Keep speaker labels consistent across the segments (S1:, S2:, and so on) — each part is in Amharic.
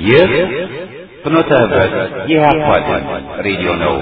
S1: ይህ ፍኖተ ህብረት የኢህአፓ ድምፅ ሬዲዮ ነው።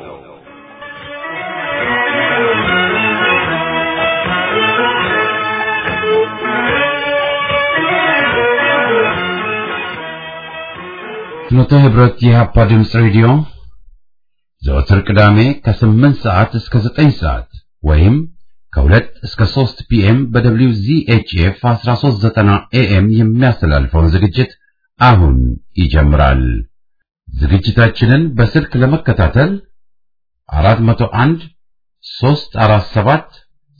S2: ፍኖተ ህብረት የኢህአፓ ድምፅ ሬዲዮ ዘወትር ቅዳሜ ከስምንት ሰዓት እስከ ዘጠኝ ሰዓት ወይም ከሁለት እስከ ሦስት ፒኤም በደብሊው ዚኤችኤፍ 1390 ኤኤም የሚያስተላልፈውን ዝግጅት አሁን ይጀምራል። ዝግጅታችንን በስልክ ለመከታተል 401 347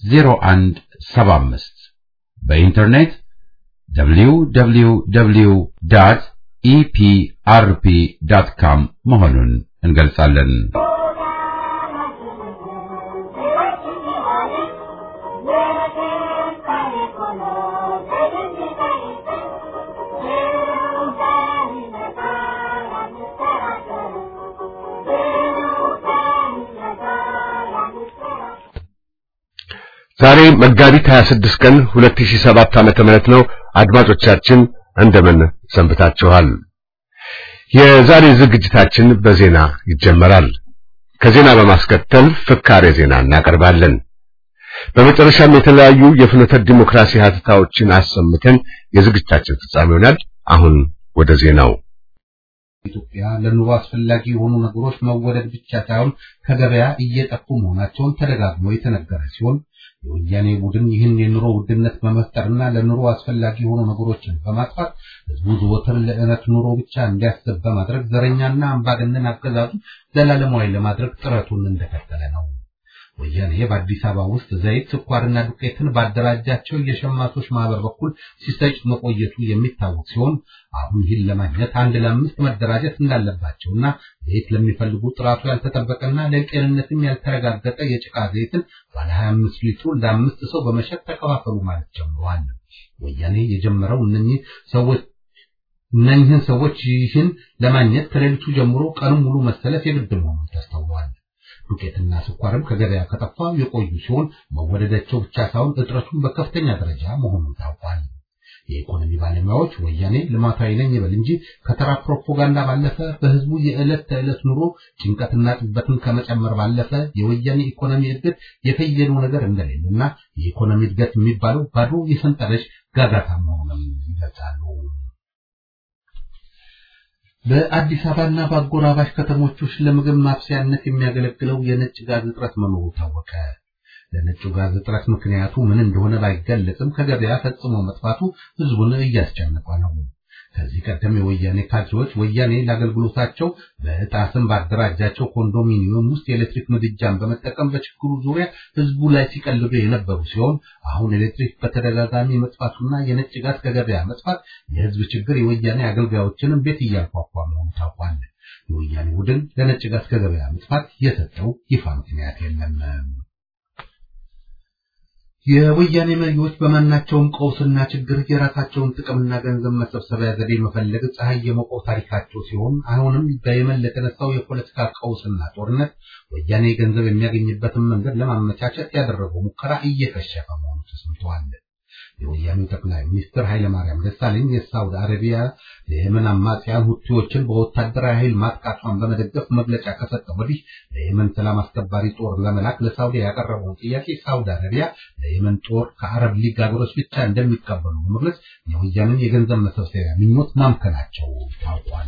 S2: 0175 በኢንተርኔት www ኢፒአርፒ.ካም መሆኑን እንገልጻለን።
S3: ዛሬ መጋቢት 26 ቀን 2007 ዓመተ ምህረት ነው። አድማጮቻችን እንደምን ሰንብታችኋል? የዛሬ ዝግጅታችን በዜና ይጀመራል። ከዜና በማስከተል ፍካሬ ዜና እናቀርባለን። በመጨረሻም የተለያዩ የፍኖተ ዲሞክራሲ ሀተታዎችን አሰምተን የዝግጅታችን ፍጻሜ ይሆናል። አሁን ወደ ዜናው።
S2: ኢትዮጵያ ለኑሮ አስፈላጊ የሆኑ ነገሮች መወደድ ብቻ ሳይሆን ከገበያ እየጠፉ መሆናቸውን ተደጋግሞ የተነገረ ሲሆን የወያኔ ቡድን ይህን የኑሮ ውድነት በመፍጠርና ለኑሮ አስፈላጊ የሆኑ ነገሮችን በማጥፋት ህዝቡ ዘወትር ለዕለት ኑሮ ብቻ እንዲያስብ በማድረግ ዘረኛና አምባገነን አገዛዙ ዘላለማዊ ለማድረግ ጥረቱን እንደቀጠለ ነው። ወያኔ በአዲስ አበባ ውስጥ ዘይት፣ ስኳርና ዱቄትን ባደራጃቸው የሸማቾች ማህበር በኩል ሲሰጭ መቆየቱ የሚታወቅ ሲሆን አሁን ይህን ለማግኘት አንድ ለአምስት መደራጀት እንዳለባቸውና ዘይት ለሚፈልጉ ጥራቱ ያልተጠበቀና ለጤንነትም ያልተረጋገጠ የጭቃ ዘይትን ባለ 25 ሊትሩ ለአምስት ሰው በመሸጥ ተከፋፈሉ ማለት ጀምረዋል። ወያኔ የጀመረው እነኚህ ሰዎች እነኚህን ሰዎች ይህን ለማግኘት ከሌሊቱ ጀምሮ ቀኑን ሙሉ መሰለፍ የግድ መሆኑን ተስተውሏል። ዱቄትና ስኳርም ከገበያ ከጠፋ የቆዩ ሲሆን መወደዳቸው ብቻ ሳይሆን እጥረቱን በከፍተኛ ደረጃ መሆኑን ታውቋል። የኢኮኖሚ ባለሙያዎች ወያኔ ልማታዊ ነኝ ይበል እንጂ ከተራ ፕሮፓጋንዳ ባለፈ በህዝቡ የዕለት ተዕለት ኑሮ ጭንቀትና ጥበትን ከመጨመር ባለፈ የወያኔ ኢኮኖሚ እድገት የፈየደው ነገር እንደሌለና የኢኮኖሚ እድገት የሚባለው ባዶ የሰንጠረዥ ጋጋታ መሆኑን ይገልጻሉ። በአዲስ አበባና በአጎራባሽ ከተሞች ውስጥ ለምግብ ማብሰያነት የሚያገለግለው የነጭ ጋዝ እጥረት መኖሩ ታወቀ። ለነጩ ጋዝ እጥረት ምክንያቱ ምን እንደሆነ ባይገለጽም ከገበያ ፈጽሞ መጥፋቱ ህዝቡን እያስጨነቀ ነው። ከዚህ ቀደም የወያኔ ካድሬዎች ወያኔ ለአገልግሎታቸው በዕጣ ስም ባደራጃቸው ኮንዶሚኒየም ውስጥ የኤሌክትሪክ ምድጃን በመጠቀም በችግሩ ዙሪያ ህዝቡ ላይ ሲቀልዱ የነበሩ ሲሆን አሁን ኤሌክትሪክ በተደጋጋሚ መጥፋቱና የነጭ ጋዝ ከገበያ መጥፋት የህዝብ ችግር የወያኔ አገልጋዮችንም ቤት እያንኳኳ መሆኑ ታውቋል። የወያኔ ቡድን ለነጭ ጋዝ ከገበያ መጥፋት የሰጠው ይፋ ምክንያት የለም። የወያኔ መሪዎች በማናቸውም ቀውስና ችግር የራሳቸውን ጥቅምና ገንዘብ መሰብሰቢያ ዘዴ መፈለግ ፀሐይ የሞቀው ታሪካቸው ሲሆን አሁንም በየመን ለተነሳው የፖለቲካ ቀውስና ጦርነት ወያኔ ገንዘብ የሚያገኝበትን መንገድ ለማመቻቸት ያደረገው ሙከራ እየከሸፈ መሆኑ ተሰምተዋል። የወያኔው ጠቅላይ ሚኒስትር ኃይለማርያም ደሳለኝ የሳውዲ አረቢያ የየመን አማጽያን ሁቲዎችን በወታደራዊ ኃይል ማጥቃቷን በመደገፍ መግለጫ ከሰጠ ወዲህ ለየመን ሰላም አስከባሪ ጦር ለመላክ ለሳውዲ ያቀረበውን ጥያቄ ሳውዲ አረቢያ ለየመን ጦር ከአረብ ሊግ ሀገሮች ብቻ እንደሚቀበሉ በመግለጽ የወያኔን የገንዘብ መሰብሰቢያ ምኞት ማምከናቸው ታውቋል።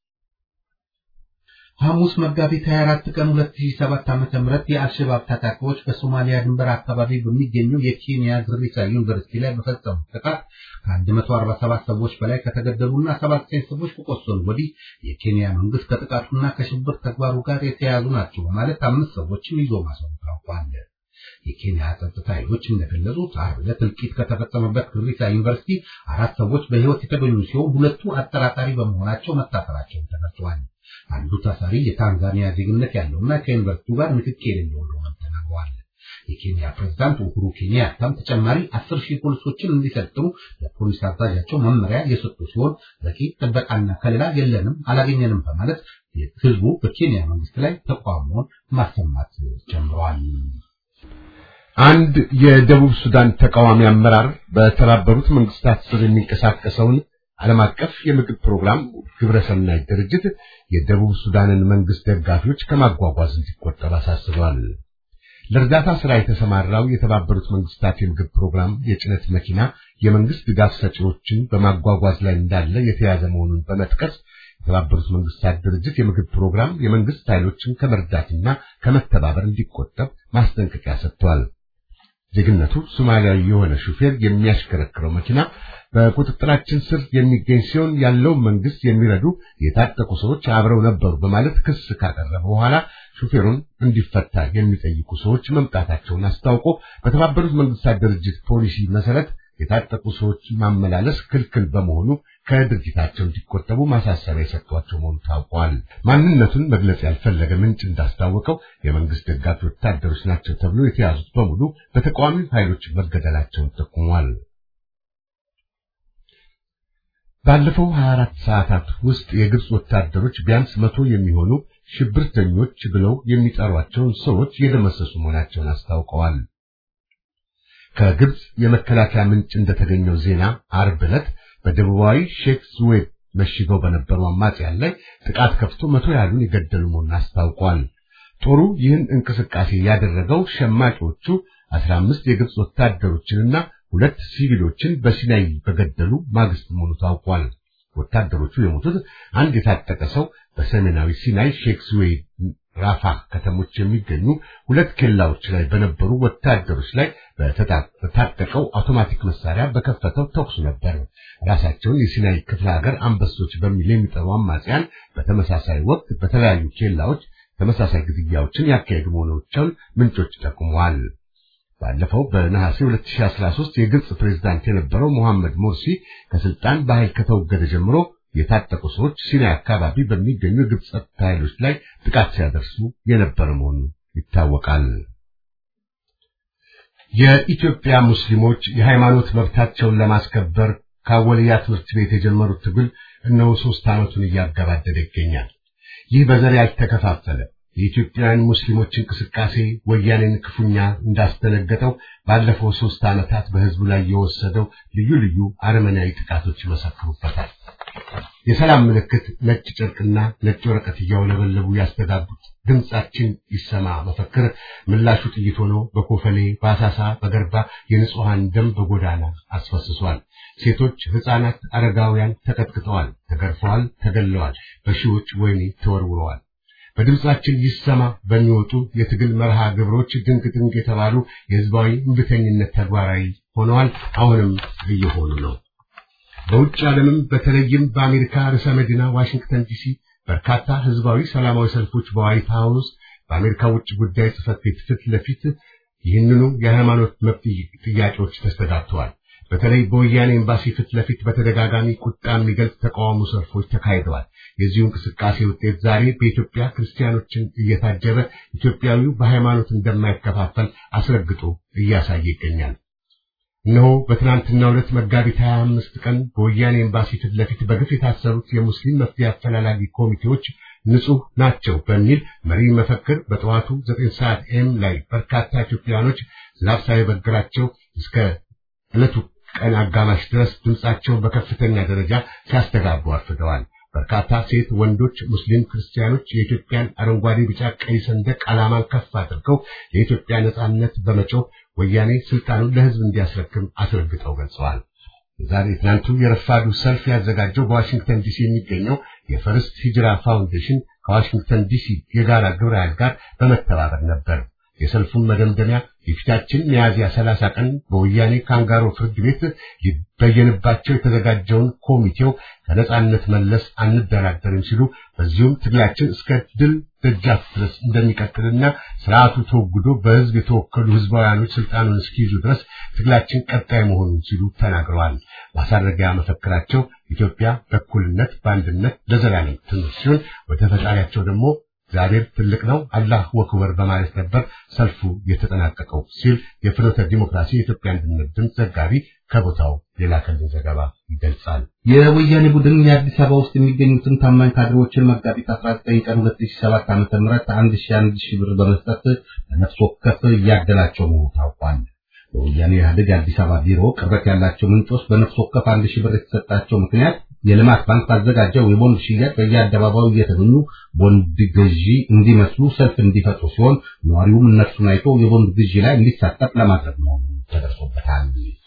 S2: ሐሙስ መጋቢት 24 ቀን 2007 ዓ.ም የአልሸባብ ታጣቂዎች በሶማሊያ ድንበር አካባቢ በሚገኘው የኬንያ ግሪሳ ዩኒቨርሲቲ ላይ በፈጸሙት ጥቃት ከ147 ሰዎች በላይ ከተገደሉና 79 ሰዎች ከቆሰሉ ወዲህ የኬንያ መንግስት ከጥቃቱና ከሽብር ተግባሩ ጋር የተያያዙ ናቸው በማለት አምስት ሰዎችን ይዞ ማሰሩ ታውቋል። የኬንያ ጸጥታ ኃይሎች እንደገለጹት ዓርብ ዕለት እልቂት ከተፈጸመበት ግሪሳ ዩኒቨርሲቲ አራት ሰዎች በሕይወት የተገኙ ሲሆን ሁለቱ አጠራጣሪ በመሆናቸው መታሰራቸውን ተገልጿል። አንዱ ታሳሪ የታንዛኒያ ዜግነት ያለውና ከዩኒቨርሲቲው ጋር ንክኪ የሌለው እንደሆነ ተናግረዋል። የኬንያ ፕሬዝዳንት ኡሁሩ ኬንያታም ተጨማሪ አስር ሺህ ፖሊሶችን እንዲሰልጥኑ ለፖሊስ አዛዣቸው መመሪያ የሰጡ ሲሆን በቂ ጥበቃና ከለላ የለንም፣ አላገኘንም በማለት ህዝቡ በኬንያ መንግስት ላይ ተቃውሞውን ማሰማት ጀምረዋል።
S3: አንድ የደቡብ ሱዳን ተቃዋሚ አመራር በተባበሩት መንግስታት ስር የሚንቀሳቀሰውን ዓለም አቀፍ የምግብ ፕሮግራም ግብረሰናይ ድርጅት የደቡብ ሱዳንን መንግስት ደጋፊዎች ከማጓጓዝ እንዲቆጠብ አሳስበዋል። ለእርዳታ ስራ የተሰማራው የተባበሩት መንግስታት የምግብ ፕሮግራም የጭነት መኪና የመንግስት ድጋፍ ሰጪዎችን በማጓጓዝ ላይ እንዳለ የተያዘ መሆኑን በመጥቀስ የተባበሩት መንግስታት ድርጅት የምግብ ፕሮግራም የመንግስት ኃይሎችን ከመርዳትና ከመተባበር እንዲቆጠብ ማስጠንቀቂያ ሰጥቷል። ዜግነቱ ሶማሊያዊ የሆነ ሹፌር የሚያሽከረክረው መኪና በቁጥጥራችን ስር የሚገኝ ሲሆን ያለውን መንግስት የሚረዱ የታጠቁ ሰዎች አብረው ነበሩ በማለት ክስ ካቀረበ በኋላ ሹፌሩን እንዲፈታ የሚጠይቁ ሰዎች መምጣታቸውን አስታውቆ በተባበሩት መንግስታት ድርጅት ፖሊሲ መሰረት የታጠቁ ሰዎች ማመላለስ ክልክል በመሆኑ ከድርጊታቸው እንዲቆጠቡ ማሳሰቢያ የሰጧቸው መሆኑ ታውቋል። ማንነቱን መግለጽ ያልፈለገ ምንጭ እንዳስታወቀው የመንግስት ደጋፊ ወታደሮች ናቸው ተብሎ የተያዙት በሙሉ በተቃዋሚ ኃይሎች መገደላቸውን ጠቁሟል። ባለፈው 24 ሰዓታት ውስጥ የግብፅ ወታደሮች ቢያንስ መቶ የሚሆኑ ሽብርተኞች ብለው የሚጠሯቸውን ሰዎች የደመሰሱ መሆናቸውን አስታውቀዋል። ከግብፅ የመከላከያ ምንጭ እንደተገኘው ዜና አርብ ዕለት በደቡባዊ ሼክ ዙዌድ መሽገው በነበሩ አማጽያን ላይ ጥቃት ከፍቶ መቶ ያህሉን የገደሉ መሆኑን አስታውቋል። ጦሩ ይህን እንቅስቃሴ ያደረገው ሸማቂዎቹ 15 የግብፅ ወታደሮችንና ሁለት ሲቪሎችን በሲናይ በገደሉ ማግስት መሆኑ ታውቋል። ወታደሮቹ የሞቱት አንድ የታጠቀ ሰው በሰሜናዊ ሲናይ ሼክ ዙዌድ ራፋህ ከተሞች የሚገኙ ሁለት ኬላዎች ላይ በነበሩ ወታደሮች ላይ በታጠቀው አውቶማቲክ መሳሪያ በከፈተው ተኩስ ነበር። ራሳቸውን የሲናይ ክፍለ ሀገር አንበሶች በሚል የሚጠሩ አማጽያን በተመሳሳይ ወቅት በተለያዩ ኬላዎች ተመሳሳይ ግድያዎችን ያካሄዱ መሆናቸውን ምንጮች ጠቁመዋል። ባለፈው በነሐሴ 2013 የግብፅ ፕሬዝዳንት የነበረው መሐመድ ሞርሲ ከስልጣን በኃይል ከተወገደ ጀምሮ የታጠቁ ሰዎች ሲናይ አካባቢ በሚገኙ የግብፅ ጸጥታ ኃይሎች ላይ ጥቃት ሲያደርሱ የነበረ መሆኑ ይታወቃል። የኢትዮጵያ ሙስሊሞች የሃይማኖት መብታቸውን ለማስከበር ከአወልያ ትምህርት ቤት የጀመሩት ትግል እነሆ ሶስት ዓመቱን እያገባደደ ይገኛል። ይህ በዘር ያልተከፋፈለ የኢትዮጵያውያን ሙስሊሞች እንቅስቃሴ ወያኔን ክፉኛ እንዳስደነገጠው ባለፈው ሶስት ዓመታት በህዝቡ ላይ የወሰደው ልዩ ልዩ አረመናዊ ጥቃቶች ይመሰክሩበታል። የሰላም ምልክት ነጭ ጨርቅና ነጭ ወረቀት እያውለበለቡ ያስተጋቡት ድምጻችን ይሰማ መፈክር ምላሹ ጥይት ሆኖ በኮፈሌ፣ በአሳሳ፣ በገርባ የንጹሐን ደም በጎዳና አስፈስሷል። ሴቶች፣ ህፃናት፣ አረጋውያን ተቀጥቅጠዋል፣ ተገርፈዋል፣ ተገለዋል፣ በሺዎች ወህኒ ተወርውረዋል። በድምጻችን ይሰማ በሚወጡ የትግል መርሃ ግብሮች ድንቅ ድንቅ የተባሉ የህዝባዊ እምቢተኝነት ተግባራዊ ሆነዋል። አሁንም እየሆኑ ነው። በውጭ ዓለምም በተለይም በአሜሪካ ርዕሰ መዲና ዋሽንግተን ዲሲ በርካታ ህዝባዊ ሰላማዊ ሰልፎች በዋይት ሃውስ፣ በአሜሪካ ውጭ ጉዳይ ጽሕፈት ቤት ፊት ለፊት ይህንኑ የሃይማኖት መብት ጥያቄዎች ተስተጋብተዋል። በተለይ በወያኔ ኤምባሲ ፊት ለፊት በተደጋጋሚ ቁጣ የሚገልጽ ተቃውሞ ሰልፎች ተካሂደዋል። የዚሁ እንቅስቃሴ ውጤት ዛሬ በኢትዮጵያ ክርስቲያኖችን እየታጀበ ኢትዮጵያዊው በሃይማኖት እንደማይከፋፈል አስረግጦ እያሳየ ይገኛል። እነሆ በትናንትናው ዕለት መጋቢት 25 ቀን በወያኔ ኤምባሲ ፊት ለፊት በግፍ የታሰሩት የሙስሊም መፍትሄ አፈላላጊ ኮሚቴዎች ንጹህ ናቸው በሚል መሪ መፈክር በጠዋቱ 9 ሰዓት ኤም ላይ በርካታ ኢትዮጵያኖች ዝናብ ሳይበግራቸው እስከ ዕለቱ ቀን አጋማሽ ድረስ ድምጻቸውን በከፍተኛ ደረጃ ሲያስተጋቡ አርፍደዋል። በርካታ ሴት፣ ወንዶች፣ ሙስሊም ክርስቲያኖች የኢትዮጵያን አረንጓዴ፣ ቢጫ፣ ቀይ ሰንደቅ ዓላማን ከፍ አድርገው የኢትዮጵያ ነጻነት በመጮህ ወያኔ ስልጣኑን ለሕዝብ እንዲያስረክም አስረግጠው ገልጸዋል። ዛሬ ትናንቱ የረፋዱ ሰልፍ ያዘጋጀው በዋሽንግተን ዲሲ የሚገኘው የፈርስት ሂጅራ ፋውንዴሽን ከዋሽንግተን ዲሲ የጋራ ግብረ ኃይል ጋር በመተባበር ነበር። የሰልፉን መደምደሚያ የፊታችን ሚያዝያ 30 ቀን በወያኔ ካንጋሮ ፍርድ ቤት ሊበየንባቸው የተዘጋጀውን ኮሚቴው ከነጻነት መለስ አንደራደርም ሲሉ በዚሁም ትግላችን እስከ ድል ደጃፍ ድረስ እንደሚቀጥልና ስርዓቱ ተወግዶ በህዝብ የተወከሉ ህዝባውያኖች ስልጣኑን እስኪይዙ ድረስ ትግላችን ቀጣይ መሆኑን ሲሉ ተናግረዋል። ማሳረጊያ መፈክራቸው ኢትዮጵያ በእኩልነት በአንድነት ለዘላለም ትኑር ሲሆን ወደ ፈጣሪያቸው ደግሞ እግዚአብሔር ትልቅ ነው፣ አላህ ወክበር በማለት ነበር ሰልፉ የተጠናቀቀው ሲል የፍኖተ ዲሞክራሲ የኢትዮጵያ አንድነት ድምፅ ዘጋቢ ከቦታው የላከልን ዘገባ ይገልጻል።
S2: የወያኔ ቡድን የአዲስ አበባ ውስጥ የሚገኙትን ታማኝ ካድሬዎችን መጋቢት 19 ቀን 2007 ዓ.ም አንድ ሺህ አንድ ሺህ ብር በመስጠት ለነፍስ ወከፍ እያደላቸው መሆኑ ታውቋል። በወያኔ ኢህአዴግ የአዲስ አበባ ቢሮ ቅርበት ያላቸው ምንጮች በነፍስ ወከፍ አንድ ሺህ ብር የተሰጣቸው ምክንያት የልማት ባንክ ባዘጋጀው የቦንድ ሽያጭ በየአደባባዩ እየተገኙ ቦንድ ገዢ እንዲመስሉ ሰልፍ እንዲፈጥሩ ሲሆን ነዋሪውም እነርሱን አይቶ የቦንድ ግዢ ላይ እንዲሳተፍ ለማድረግ መሆኑ ተደርሶበታል።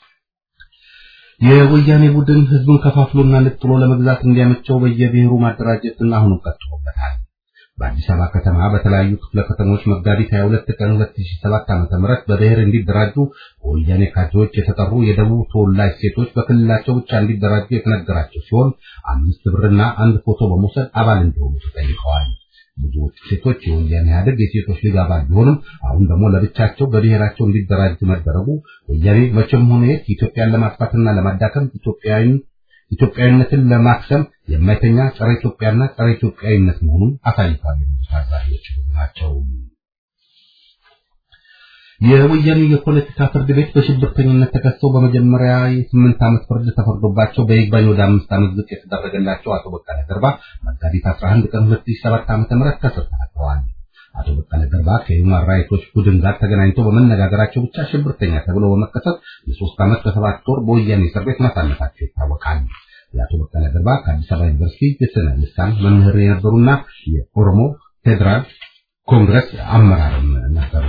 S2: የወያኔ ቡድን ህዝቡን ከፋፍሎና ነጥሎ ለመግዛት እንዲያመቸው በየብሔሩ ማደራጀትና አሁንም ቀጥሎበታል። በአዲስ አበባ ከተማ በተለያዩ ክፍለ ከተሞች መጋቢት 22 ቀን 2007 ዓ.ም በብሔር እንዲደራጁ በወያኔ ካድሬዎች የተጠሩ የደቡብ ተወላጅ ሴቶች በክልላቸው ብቻ እንዲደራጁ የተነገራቸው ሲሆን አምስት ብርና አንድ ፎቶ በመውሰድ አባል እንዲሆኑ ተጠይቀዋል። ብዙዎቹ ሴቶች የወያኔ ኢህአዴግ የሴቶች ሊግ አባል ቢሆንም አሁን ደግሞ ለብቻቸው በብሔራቸው እንዲደራጁ መደረጉ ወያኔ መቼም ሆነ የት ኢትዮጵያን ለማጥፋትና ለማዳከም ኢትዮጵያዊን ኢትዮጵያዊነትን ለማክሰም የማይተኛ ጸረ ኢትዮጵያና ጸረ ኢትዮጵያዊነት መሆኑን አሳይቷል የሚሉት ታዛቢዎች ናቸው። የወያኔ የፖለቲካ ፍርድ ቤት በሽብርተኝነት ተከሰው በመጀመሪያ የስምንት ዓመት ፍርድ ተፈርዶባቸው በይግባኝ ወደ አምስት ዓመት ዝቅ የተደረገላቸው አቶ በቀለ ገርባ መጋቢት 11 ቀን 2007 ዓ.ም ከእስር ተፈተዋል። አቶ በቀለ ገርባ ከሂውማን ራይቶች ቡድን ጋር ተገናኝተው በመነጋገራቸው ብቻ ሽብርተኛ ተብለው በመከሰስ የሶስት ዓመት ከሰባት ወር በወያኔ እስር ቤት ማሳለፋቸው ይታወቃል። የአቶ በቀለ ገርባ ከአዲስ አበባ ዩኒቨርሲቲ የስነ ልሳን መምህር የነበሩና የኦሮሞ ፌዴራል ኮንግረስ አመራርም ነበሩ።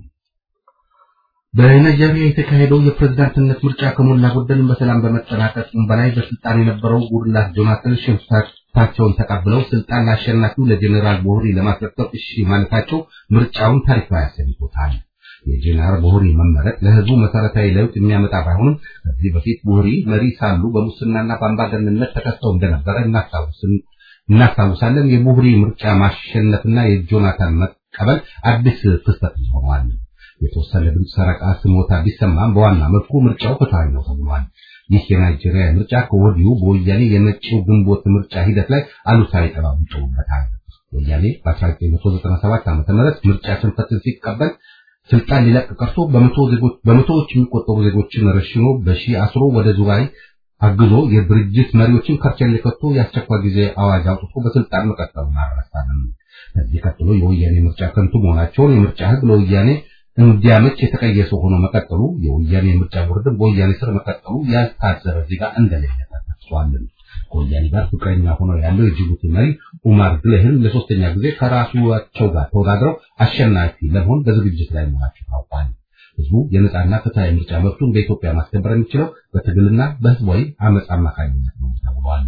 S2: በናይጄሪያ የተካሄደው የፕሬዝዳንትነት ምርጫ ከሞላ ጎደል በሰላም በመጠናቀቁም በላይ በስልጣን የነበረው ጉድላት ጆናተን ሽንፈታቸውን ተቀብለው ስልጣን ለአሸናፊው ለጀኔራል ቦህሪ ለማስረከብ እሺ ማለታቸው ምርጫውን ታሪካዊ አሰኝቶታል። የጀኔራል ቦህሪ መመረጥ ለህዝቡ መሰረታዊ ለውጥ የሚያመጣ ባይሆንም ከዚህ በፊት ቦህሪ መሪ ሳሉ በሙስናና በአምባገነንነት ተከሰው እንደነበረ እናስታውሳለን። የቦህሪ ምርጫ ማሸነፍና የጆናታን መቀበል አዲስ ክስተት ሆኗል። የተወሰነ ድምፅ ሰረቃ ስሞታ ቢሰማም በዋና መልኩ ምርጫው ፍትሃዊ ነው ተብሏል። ይህ የናይጄሪያ ምርጫ ከወዲሁ በወያኔ የመጪው ግንቦት ምርጫ ሂደት ላይ አሉታዊ ጠባብ ይጥሉበታል። ወያኔ በ1997 ዓ.ም ምርጫ ሽንፈትን ሲቀበል ስልጣን ሊለቅ ቀርቶ በመቶዎች የሚቆጠሩ ዜጎችን ረሽኖ በሺህ አስሮ ወደ ዙባይ አግዞ የድርጅት መሪዎችን ከርቸሌ ከቶ የአስቸኳይ ጊዜ አዋጅ አውጥቶ በስልጣን መቀጠሉን አልረሳንም። ከዚህ ቀጥሎ የወያኔ ምርጫ ከንቱ መሆናቸውን የምርጫ ህግ ለወያኔ እንዲያመች የተቀየሰ ሆኖ መቀጠሉ የወያኔ ምርጫ ቦርድን በወያኔ ስር መቀጠሉ ያልታዘበ ዜጋ እንደሌለ ተጠቅሷል። ከወያኔ ጋር ፍቅረኛ ሆነው ያለው የጅቡቲ መሪ ኡማር ግሌህን ለሶስተኛ ጊዜ ከራሳቸው ጋር ተወዳድረው አሸናፊ ለመሆን በዝግጅት ላይ መሆናቸው ታውቋል። ህዝቡ የነጻና ፍትሃዊ ምርጫ መብቱን በኢትዮጵያ ማስከበር የሚችለው በትግልና በህዝባዊ አመፅ አማካኝነት ነው ተብሏል።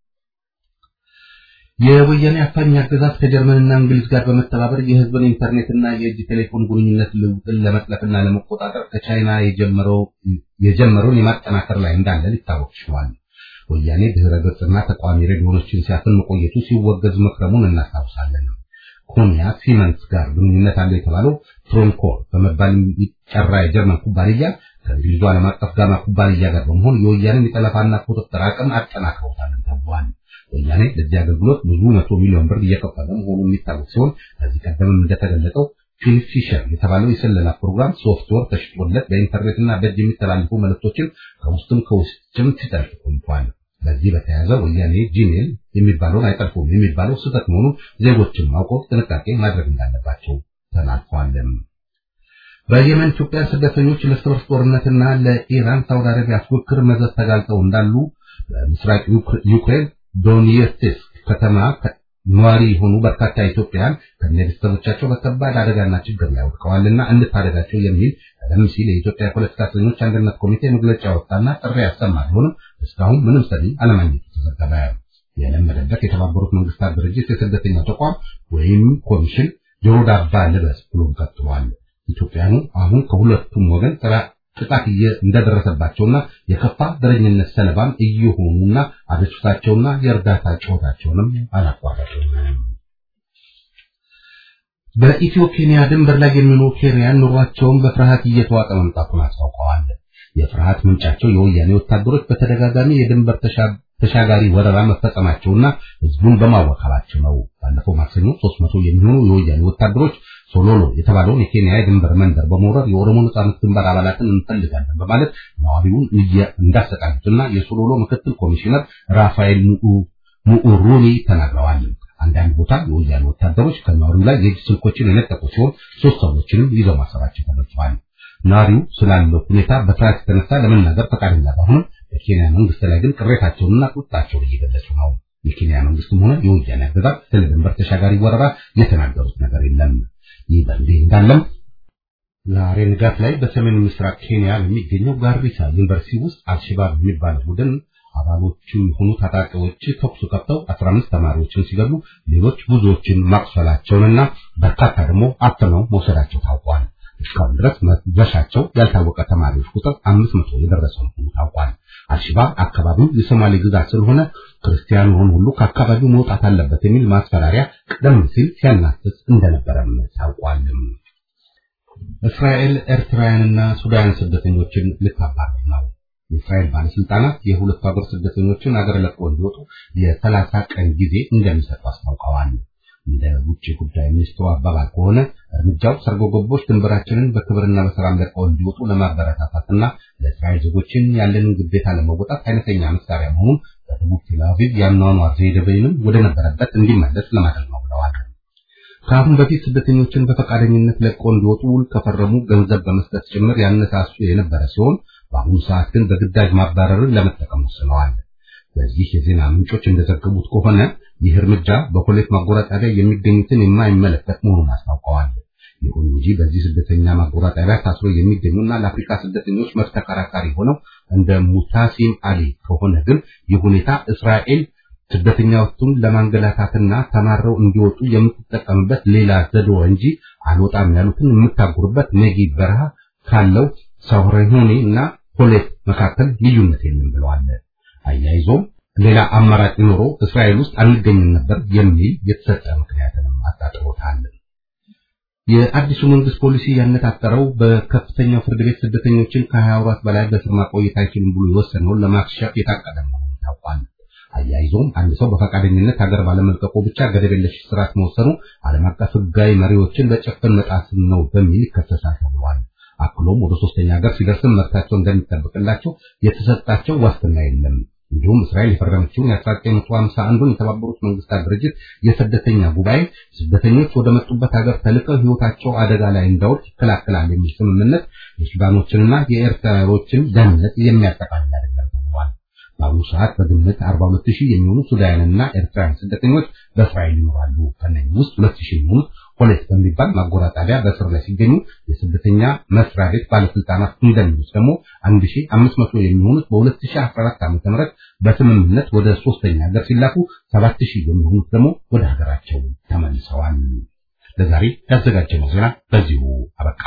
S2: የወያኔ አፋኝ አገዛዝ ከጀርመንና እንግሊዝ ጋር በመተባበር የህዝብን ኢንተርኔትና የእጅ ቴሌፎን ግንኙነት ልውጥን ለመጥለፍና ለመቆጣጠር ከቻይና የጀመረውን የማጠናከር ላይ እንዳለ ሊታወቅ ችሏል። ወያኔ ድህረ ገጽና ተቋሚ ሬዲዮኖችን ሲያፍን መቆየቱ ሲወገዝ መክረሙን እናስታውሳለን። ኮኒያ ሲመንስ ጋር ግንኙነት አለው የተባለው ትሮንኮር በመባል የሚጠራ የጀርመን ኩባንያ ከእንግሊዙ ዓለም አቀፍ ጋማ ኩባንያ ጋር በመሆን የወያኔን የጠለፋና ቁጥጥር አቅም አጠናክረውታልን ተብሏል። ወያኔ ለዚህ አገልግሎት ብዙ መቶ ሚሊዮን ብር እየከፈለ መሆኑ የሚታወቅ ሲሆን ከዚህ ቀደምም እንደተገለጸው ፊልፊሸር የተባለው የስለላ ፕሮግራም ሶፍትዌር ተሽጦለት በኢንተርኔትና በእጅ የሚተላለፉ መልእክቶችን ከውስጥም ከውስጥም ሲጠልፍ ቆይቷል። በዚህ በተያያዘ ወያኔ ጂሜል የሚባለውን አይጠልፉም የሚባለው ስህተት መሆኑን ዜጎችን ማውቀው ጥንቃቄ ማድረግ እንዳለባቸው ተናግሯል። በየመን ኢትዮጵያ ስደተኞች ለእርስ በርስ ጦርነትና ለኢራን ሳውዲ አረቢያ ፉክክር መዘዝ ተጋልጠው እንዳሉ በምስራቅ ዩክሬን ዶኔትስክ ከተማ ነዋሪ የሆኑ በርካታ ኢትዮጵያውያን ከነቤተሰቦቻቸው በከባድ አደጋና ችግር ላይ ወድቀዋልና እንድታደጋቸው የሚል ቀደም ሲል የኢትዮጵያ የፖለቲካ እስረኞች አንድነት ኮሚቴ መግለጫ ወጣና ጥሪ ያሰማ ቢሆንም እስካሁን ምንም ሰሚ አለማግኘቱ ተዘገበ። የለመደበት የተባበሩት መንግስታት ድርጅት የስደተኛ ተቋም ወይም ኮሚሽን ጆሮ ዳባ ልበስ ብሎም ቀጥሏል። ኢትዮጵያኑ አሁን ከሁለቱም ወገን ጥቃት እንደደረሰባቸውና የከፋ ዘረኝነት ሰለባም እየሆኑና አቤቱታቸውና የእርዳታ ጩኸታቸውንም አላቋረጡም። በኢትዮ ኬንያ ድንበር ላይ የሚኖሩ ኬንያን ኑሯቸውን በፍርሃት እየተዋጠ መምጣቱን አስታውቀዋል። የፍርሃት ምንጫቸው የወያኔ ወታደሮች በተደጋጋሚ የድንበር ተሻጋሪ ወረራ መፈጸማቸውና ህዝቡን በማዋከባቸው ነው። ባለፈው ማክሰኞ 300 የሚሆኑ የወያኔ ወታደሮች ሶሎሎ የተባለውን የኬንያ የድንበር መንደር በመውረር የኦሮሞ ነጻነት ግንባር አባላትን እንፈልጋለን በማለት ነዋሪውን እንዳሰቃዩትና የሶሎሎ ምክትል ኮሚሽነር ራፋኤል ሙኡሩኒ ተናግረዋል። አንዳንድ ቦታ የወያኔ ወታደሮች ከነዋሪው ላይ የእጅ ስልኮችን የነጠቁ ሲሆን ሶስት ሰዎችንም ይዘው ማሰራቸው ተገልጿል። ነዋሪው ስላለው ሁኔታ በፍርሃት የተነሳ ለመናገር ፈቃደኛ ባይሆንም በኬንያ መንግስት ላይ ግን ቅሬታቸውንና ቁጣቸውን እየገለጹ ነው። የኬንያ መንግስትም ሆነ የወያኔ አገዛዝ ስለ ድንበር ተሻጋሪ ወረራ የተናገሩት ነገር የለም። ይህ በእንዲህ እንዳለም ዛሬ ንጋት ላይ በሰሜን ምስራቅ ኬንያ በሚገኘው ጋሪሳ ዩኒቨርሲቲ ውስጥ አልሸባብ የሚባል ቡድን አባሎቹ የሆኑ ታጣቂዎች ተኩስ ከፍተው 15 ተማሪዎችን ሲገሉ ሌሎች ብዙዎችን ማቁሰላቸውንና በርካታ ደግሞ አፍነው መውሰዳቸው ታውቋል። እስካሁን ድረስ መድረሻቸው ያልታወቀ ተማሪዎች ቁጥር 500 የደረሰ መሆኑ ታውቋል። አልሸባብ አካባቢው የሶማሌ ግዛት ስለሆነ ክርስቲያኑ ሁሉ ከአካባቢው መውጣት አለበት የሚል ማስፈራሪያ ቀደም ሲል ሲያናፍስ እንደነበረም ታውቋል። እስራኤል ኤርትራውያንና ሱዳን ስደተኞችን ልታባረር ነው። የእስራኤል ባለስልጣናት የሁለቱ ሀገር ስደተኞችን አገር ለቀው እንዲወጡ የሰላሳ ቀን ጊዜ እንደሚሰጡ አስታውቀዋል። እንደ ውጭ ጉዳይ ሚኒስትሩ አባባል ከሆነ እርምጃው ሰርጎ ገቦች ድንበራችንን በክብርና በሰላም ለቀው እንዲወጡ ለማበረታታትና ለእስራኤል ዜጎችን ያለንን ግዴታ ለመወጣት አይነተኛ መሳሪያ መሆኑን በደቡብ ቴል አቪቭ የአኗኗር ዘይቤንም ወደ ነበረበት እንዲመለስ ለማድረግ ነው ብለዋል። ከአሁን በፊት ስደተኞችን በፈቃደኝነት ለቀው እንዲወጡ ውል ከፈረሙ ገንዘብ በመስጠት ጭምር ያነሳሱ የነበረ ሲሆን በአሁኑ ሰዓት ግን በግዳጅ ማባረርን ለመጠቀም ወስነዋል። በዚህ የዜና ምንጮች እንደዘገቡት ከሆነ ይህ እርምጃ በኮሌት ማጎራጣቢያ የሚገኙትን የማይመለከት መሆኑን አስታውቀዋል። ይሁን እንጂ በዚህ ስደተኛ ማጎራጣቢያ ታስሮ የሚገኙና ለአፍሪካ ስደተኞች መብት ተከራካሪ ሆነው እንደ ሙታሲም አሊ ከሆነ ግን ይህ ሁኔታ እስራኤል ስደተኛዎቹን ለማንገላታትና ተማረው እንዲወጡ የምትጠቀምበት ሌላ ዘዴ እንጂ አልወጣም ያሉትን የምታጉርበት ነጊ በረሃ ካለው ሳውሬሆኔ እና ኮሌት መካከል ልዩነት የለም ብለዋል። አያይዞም ሌላ አማራጭ ኖሮ እስራኤል ውስጥ አንገኝም ነበር የሚል የተሰጠ ምክንያትንም አጣጥሮታል። የአዲሱ መንግስት ፖሊሲ ያነጣጠረው በከፍተኛው ፍርድ ቤት ስደተኞችን ከ20 ወራት በላይ በስር ማቆየት አይችልም ብሎ የወሰነውን ለማክሸፍ የታቀደ መሆኑ ታውቋል። አያይዞም አንድ ሰው በፈቃደኝነት ሀገር ባለመልቀቁ ብቻ ገደብ የለሽ እስራት መወሰኑ ዓለም አቀፍ ሕጋዊ መሪዎችን በጭፍን መጣስ ነው በሚል ይከሰሳል ተብሏል። አክሎም ወደ ሶስተኛ ሀገር ሲደርስም መብታቸው እንደሚጠብቅላቸው የተሰጣቸው ዋስትና የለም። እንዲሁም እስራኤል የፈረመችውን የ1951ን የተባበሩት መንግስታት ድርጅት የስደተኛ ጉባኤ ስደተኞች ወደ መጡበት ሀገር ተልከው ህይወታቸው አደጋ ላይ እንዳይወድቅ ይከላከላል የሚል ስምምነት የሱዳኖችንና የኤርትራዎችን ደህንነት የሚያጠቃልል አይደለም ተብሏል። በአሁኑ ሰዓት በግምት 42 ሺህ የሚሆኑ ሱዳንና ኤርትራውያን ስደተኞች በእስራኤል ይኖራሉ። ከነዚህ ውስጥ 2 ሺህ የሚሆኑት ኮሌት በሚባል ማጎራጣቢያ በእስር ላይ ሲገኙ የስደተኛ መስሪያ ቤት ባለስልጣናት እንደሚሉት ደግሞ 1500 የሚሆኑት በ2014 ዓ.ም በስምምነት ወደ ሶስተኛ ሀገር ሲላኩ 7000 የሚሆኑት ደግሞ ወደ ሀገራቸው ተመልሰዋል። ለዛሬ ያዘጋጀነው ዜና በዚሁ አበቃ።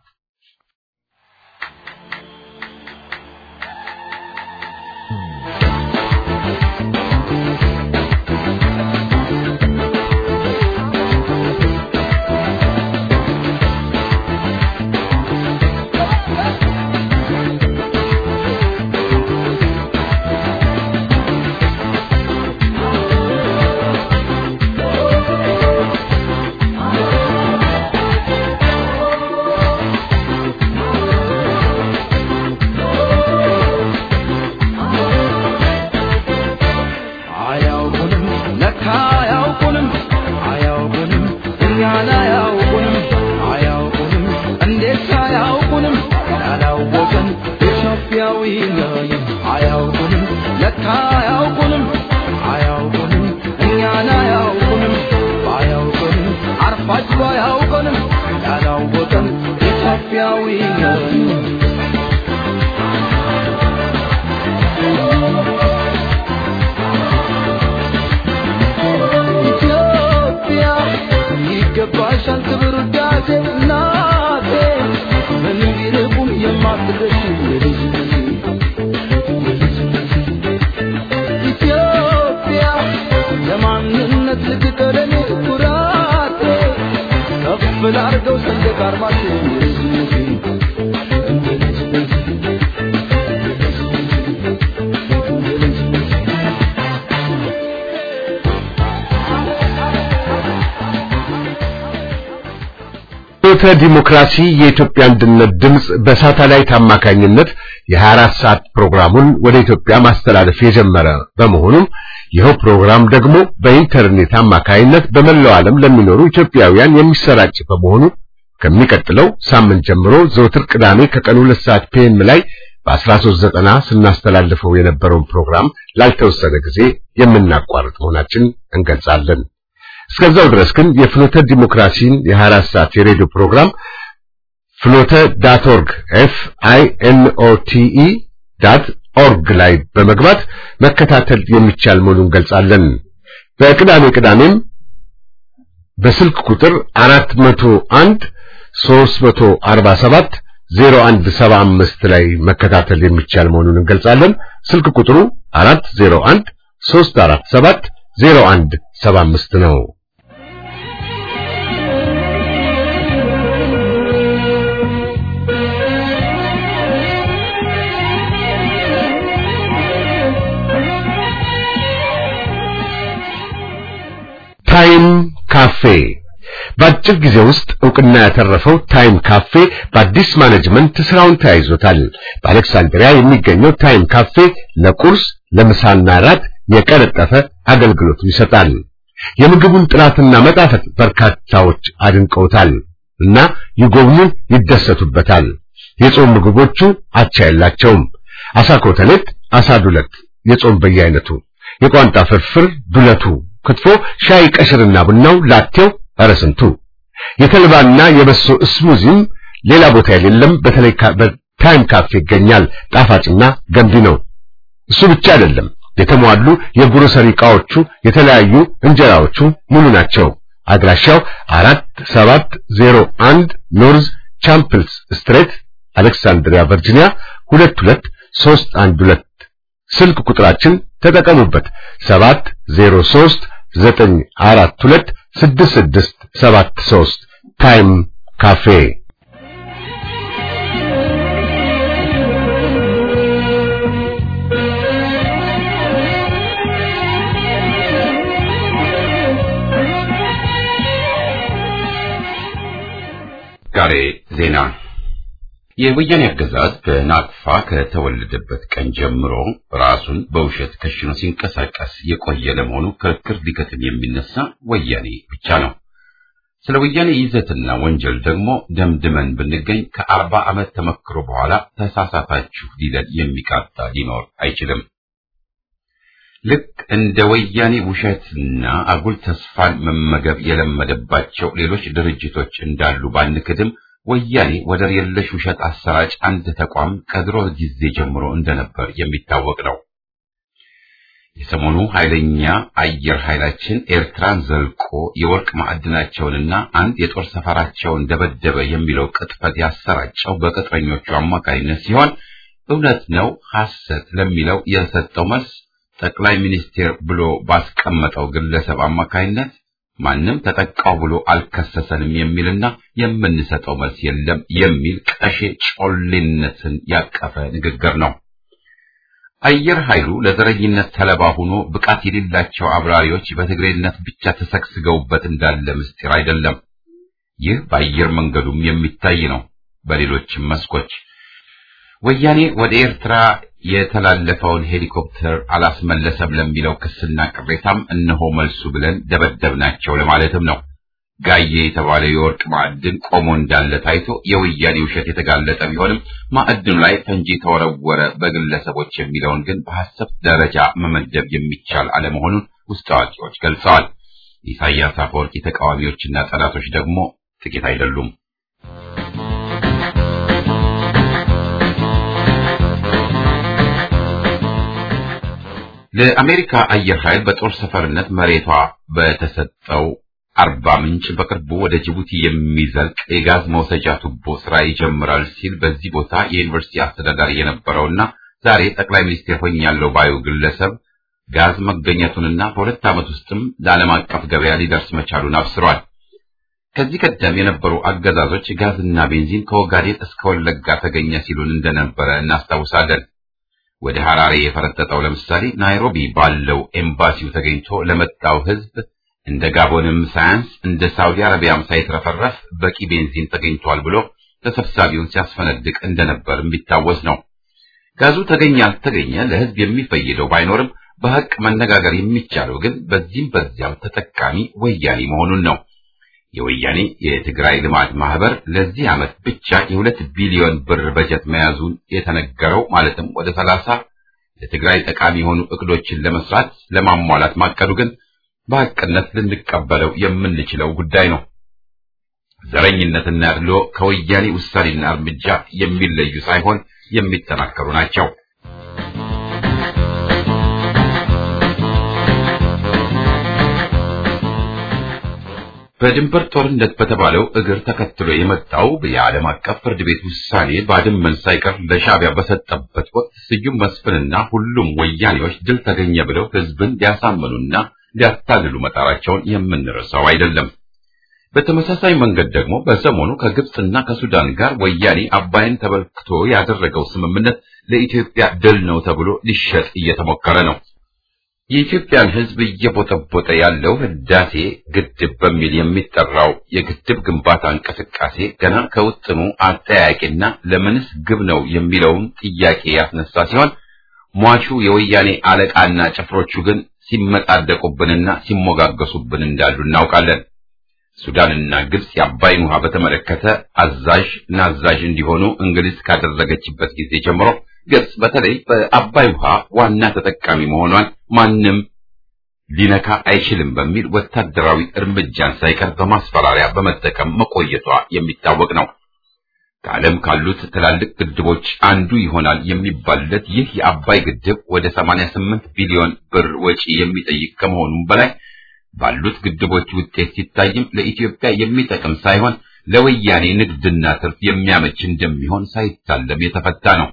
S3: ፍኖተ ዲሞክራሲ የኢትዮጵያ አንድነት ድምጽ በሳተላይት አማካኝነት የ24 ሰዓት ፕሮግራሙን ወደ ኢትዮጵያ ማስተላለፍ የጀመረ በመሆኑም ይኸው ፕሮግራም ደግሞ በኢንተርኔት አማካኝነት በመላው ዓለም ለሚኖሩ ኢትዮጵያውያን የሚሰራጭ በመሆኑ ከሚቀጥለው ሳምንት ጀምሮ ዘወትር ቅዳሜ ከቀኑ 2 ሰዓት ፒኤም ላይ በ1390 ስናስተላልፈው የነበረውን ፕሮግራም ላልተወሰነ ጊዜ የምናቋርጥ መሆናችን እንገልጻለን። እስከዛው ድረስ ግን የፍኖተ ዲሞክራሲን የ24 ሰዓት የሬዲዮ ፕሮግራም ፍኖተ ዳት ኦርግ ኤፍ አይ ኤን ኦ ቲ ኢ ዳት ኦርግ ላይ በመግባት መከታተል የሚቻል መሆኑን እንገልጻለን። በቅዳሜ ቅዳሜም በስልክ ቁጥር 401 347 0175 ላይ መከታተል የሚቻል መሆኑን እንገልጻለን። ስልክ ቁጥሩ 401 347 0175 ነው። ታይም ካፌ በአጭር ጊዜ ውስጥ እውቅና ያተረፈው ታይም ካፌ በአዲስ ማኔጅመንት ስራውን ተያይዞታል። በአሌክሳንድሪያ የሚገኘው ታይም ካፌ ለቁርስ ለምሳና ራት የቀለጠፈ አገልግሎት ይሰጣል። የምግቡን ጥራትና መጣፈጥ በርካታዎች አድንቀውታል እና ይጎብኙን፣ ይደሰቱበታል። የጾም ምግቦቹ አቻ የላቸውም። አሳ ኮተሌት፣ አሳ ዱለት፣ የጾም በየአይነቱ፣ የቋንጣ ፍርፍር፣ ዱለቱ፣ ክትፎ፣ ሻይ፣ ቀሽርና ቡናው፣ ላቴው ኧረ ስንቱ የተልባና የበሶ እስሙዚም ሌላ ቦታ የሌለም። በተለይ በታይም ካፌ ይገኛል። ጣፋጭና ገንቢ ነው። እሱ ብቻ አይደለም፣ የተሟሉ የግሮሰሪ ዕቃዎቹ፣ የተለያዩ እንጀራዎቹ ሙሉ ናቸው። አድራሻው አራት ሰባት ዜሮ አንድ ኖርዝ ቻምፕልስ ስትሬት አሌክሳንድሪያ ቨርጂኒያ ሁለት ሁለት ሦስት አንድ ሁለት ስልክ ቁጥራችን ተጠቀሙበት ሰባት ዜሮ ሦስት ዘጠኝ አራት ሁለት ስድስት ስድስት ሰባት ሦስት ታይም ካፌ
S1: ጋሬ ዜና የወያኔ አገዛዝ በናቅፋ ከተወለደበት ቀን ጀምሮ ራሱን በውሸት ከሽኖ ሲንቀሳቀስ የቆየ ለመሆኑ ክርክር ሊከትም የሚነሳ ወያኔ ብቻ ነው። ስለ ወያኔ ይዘትና ወንጀል ደግሞ ደምድመን ብንገኝ ከአርባ ዓመት ተመክሮ በኋላ ተሳሳታችሁ ሊለን የሚቃጣ ሊኖር አይችልም። ልክ እንደ ወያኔ ውሸትና አጉል ተስፋን መመገብ የለመደባቸው ሌሎች ድርጅቶች እንዳሉ ባንክድም ወያኔ ወደር የለሽ ውሸት አሰራጭ አንድ ተቋም ከድሮ ጊዜ ጀምሮ እንደነበር የሚታወቅ ነው። የሰሞኑ ኃይለኛ አየር ኃይላችን ኤርትራን ዘልቆ የወርቅ ማዕድናቸውንና አንድ የጦር ሰፈራቸውን ደበደበ የሚለው ቅጥፈት ያሰራጨው በቅጥረኞቹ አማካኝነት ሲሆን እውነት ነው ሐሰት ለሚለው የሰጠው መልስ ጠቅላይ ሚኒስቴር ብሎ ባስቀመጠው ግለሰብ አማካኝነት ማንም ተጠቃው ብሎ አልከሰሰንም የሚልና የምንሰጠው መልስ የለም የሚል ቀሼ ጮሌነትን ያቀፈ ንግግር ነው። አየር ኃይሉ ለዘረኝነት ተለባ ሆኖ ብቃት የሌላቸው አብራሪዎች በትግሬነት ብቻ ተሰግስገውበት እንዳለ ምስጢር አይደለም። ይህ በአየር መንገዱም የሚታይ ነው። በሌሎችም መስኮች ወያኔ ወደ ኤርትራ የተላለፈውን ሄሊኮፕተር አላስመለሰም ለሚለው ክስና ቅሬታም እነሆ መልሱ ብለን ደበደብናቸው ለማለትም ነው። ጋዬ የተባለው የወርቅ ማዕድን ቆሞ እንዳለ ታይቶ የወያኔ ውሸት የተጋለጠ ቢሆንም ማዕድኑ ላይ ፈንጂ ተወረወረ በግለሰቦች የሚለውን ግን በሐሰት ደረጃ መመደብ የሚቻል አለመሆኑን ውስጥ አዋቂዎች ገልጸዋል። ኢሳያስ አፈወርቂ ተቃዋሚዎችና ጠላቶች ደግሞ ጥቂት አይደሉም። ለአሜሪካ አየር ኃይል በጦር ሰፈርነት መሬቷ በተሰጠው አርባ ምንጭ በቅርቡ ወደ ጅቡቲ የሚዘልቅ የጋዝ መውሰጃ ቱቦ ስራ ይጀምራል ሲል በዚህ ቦታ የዩኒቨርሲቲ አስተዳዳሪ የነበረውና ዛሬ ጠቅላይ ሚኒስቴር ሆኛለሁ ባዩ ግለሰብ ጋዝ መገኘቱንና በሁለት ዓመት ውስጥም ለዓለም አቀፍ ገበያ ሊደርስ መቻሉን አብስሯል። ከዚህ ቀደም የነበሩ አገዛዞች ጋዝና ቤንዚን ከኦጋዴን እስከ ወለጋ ተገኘ ሲሉን እንደነበረ እናስታውሳለን። ወደ ሐራሬ የፈረጠጠው ለምሳሌ ናይሮቢ ባለው ኤምባሲው ተገኝቶ ለመጣው ሕዝብ እንደ ጋቦንም ሳያንስ እንደ ሳውዲ አረቢያም ሳይትረፈረፍ በቂ ቤንዚን ተገኝቷል ብሎ ተሰብሳቢውን ሲያስፈነድቅ እንደነበር የሚታወስ ነው። ጋዙ ተገኘ አልተገኘ ለሕዝብ የሚፈይደው ባይኖርም በሐቅ መነጋገር የሚቻለው ግን በዚህም በዚያም ተጠቃሚ ወያኔ መሆኑን ነው። የወያኔ የትግራይ ልማት ማህበር ለዚህ ዓመት ብቻ የሁለት ቢሊዮን ብር በጀት መያዙን የተነገረው ማለትም ወደ ሰላሳ ለትግራይ ጠቃሚ የሆኑ እቅዶችን ለመስራት ለማሟላት ማቀዱ ግን በሐቅነት ልንቀበለው የምንችለው ጉዳይ ነው። ዘረኝነትና ያድሎ ከወያኔ ውሳኔና እርምጃ የሚለዩ ሳይሆን የሚጠናከሩ ናቸው። በድንበር ጦርነት በተባለው እግር ተከትሎ የመጣው የዓለም አቀፍ ፍርድ ቤት ውሳኔ ባድመን ሳይቀር ለሻዕቢያ በሰጠበት ወቅት ስዩም መስፍንና ሁሉም ወያኔዎች ድል ተገኘ ብለው ሕዝብን ሊያሳምኑና ሊያታልሉ መጣራቸውን የምንረሳው አይደለም። በተመሳሳይ መንገድ ደግሞ በሰሞኑ ከግብፅና ከሱዳን ጋር ወያኔ አባይን ተበልክቶ ያደረገው ስምምነት ለኢትዮጵያ ድል ነው ተብሎ ሊሸጥ እየተሞከረ ነው። የኢትዮጵያን ሕዝብ እየቦጠቦጠ ያለው ህዳሴ ግድብ በሚል የሚጠራው የግድብ ግንባታ እንቅስቃሴ ገና ከውጥኑ አጠያቂና ለምንስ ግብ ነው የሚለውን ጥያቄ ያስነሳ ሲሆን ሟቹ የወያኔ አለቃና ጭፍሮቹ ግን ሲመጻደቁብንና ሲሞጋገሱብን እንዳሉ እናውቃለን። ሱዳንና ግብጽ የአባይን ውሃ በተመለከተ አዛዥ ናዛዥ እንዲሆኑ እንግሊዝ ካደረገችበት ጊዜ ጀምሮ ግብጽ በተለይ በአባይ ውሃ ዋና ተጠቃሚ መሆኗን ማንም ሊነካ አይችልም በሚል ወታደራዊ እርምጃን ሳይቀር በማስፈራሪያ በመጠቀም መቆየቷ የሚታወቅ ነው። ከዓለም ካሉት ትላልቅ ግድቦች አንዱ ይሆናል የሚባልለት ይህ የአባይ ግድብ ወደ 88 ቢሊዮን ብር ወጪ የሚጠይቅ ከመሆኑም በላይ ባሉት ግድቦች ውጤት ሲታይም ለኢትዮጵያ የሚጠቅም ሳይሆን ለወያኔ ንግድና ትርፍ የሚያመች እንደሚሆን ሳይታለም የተፈታ ነው።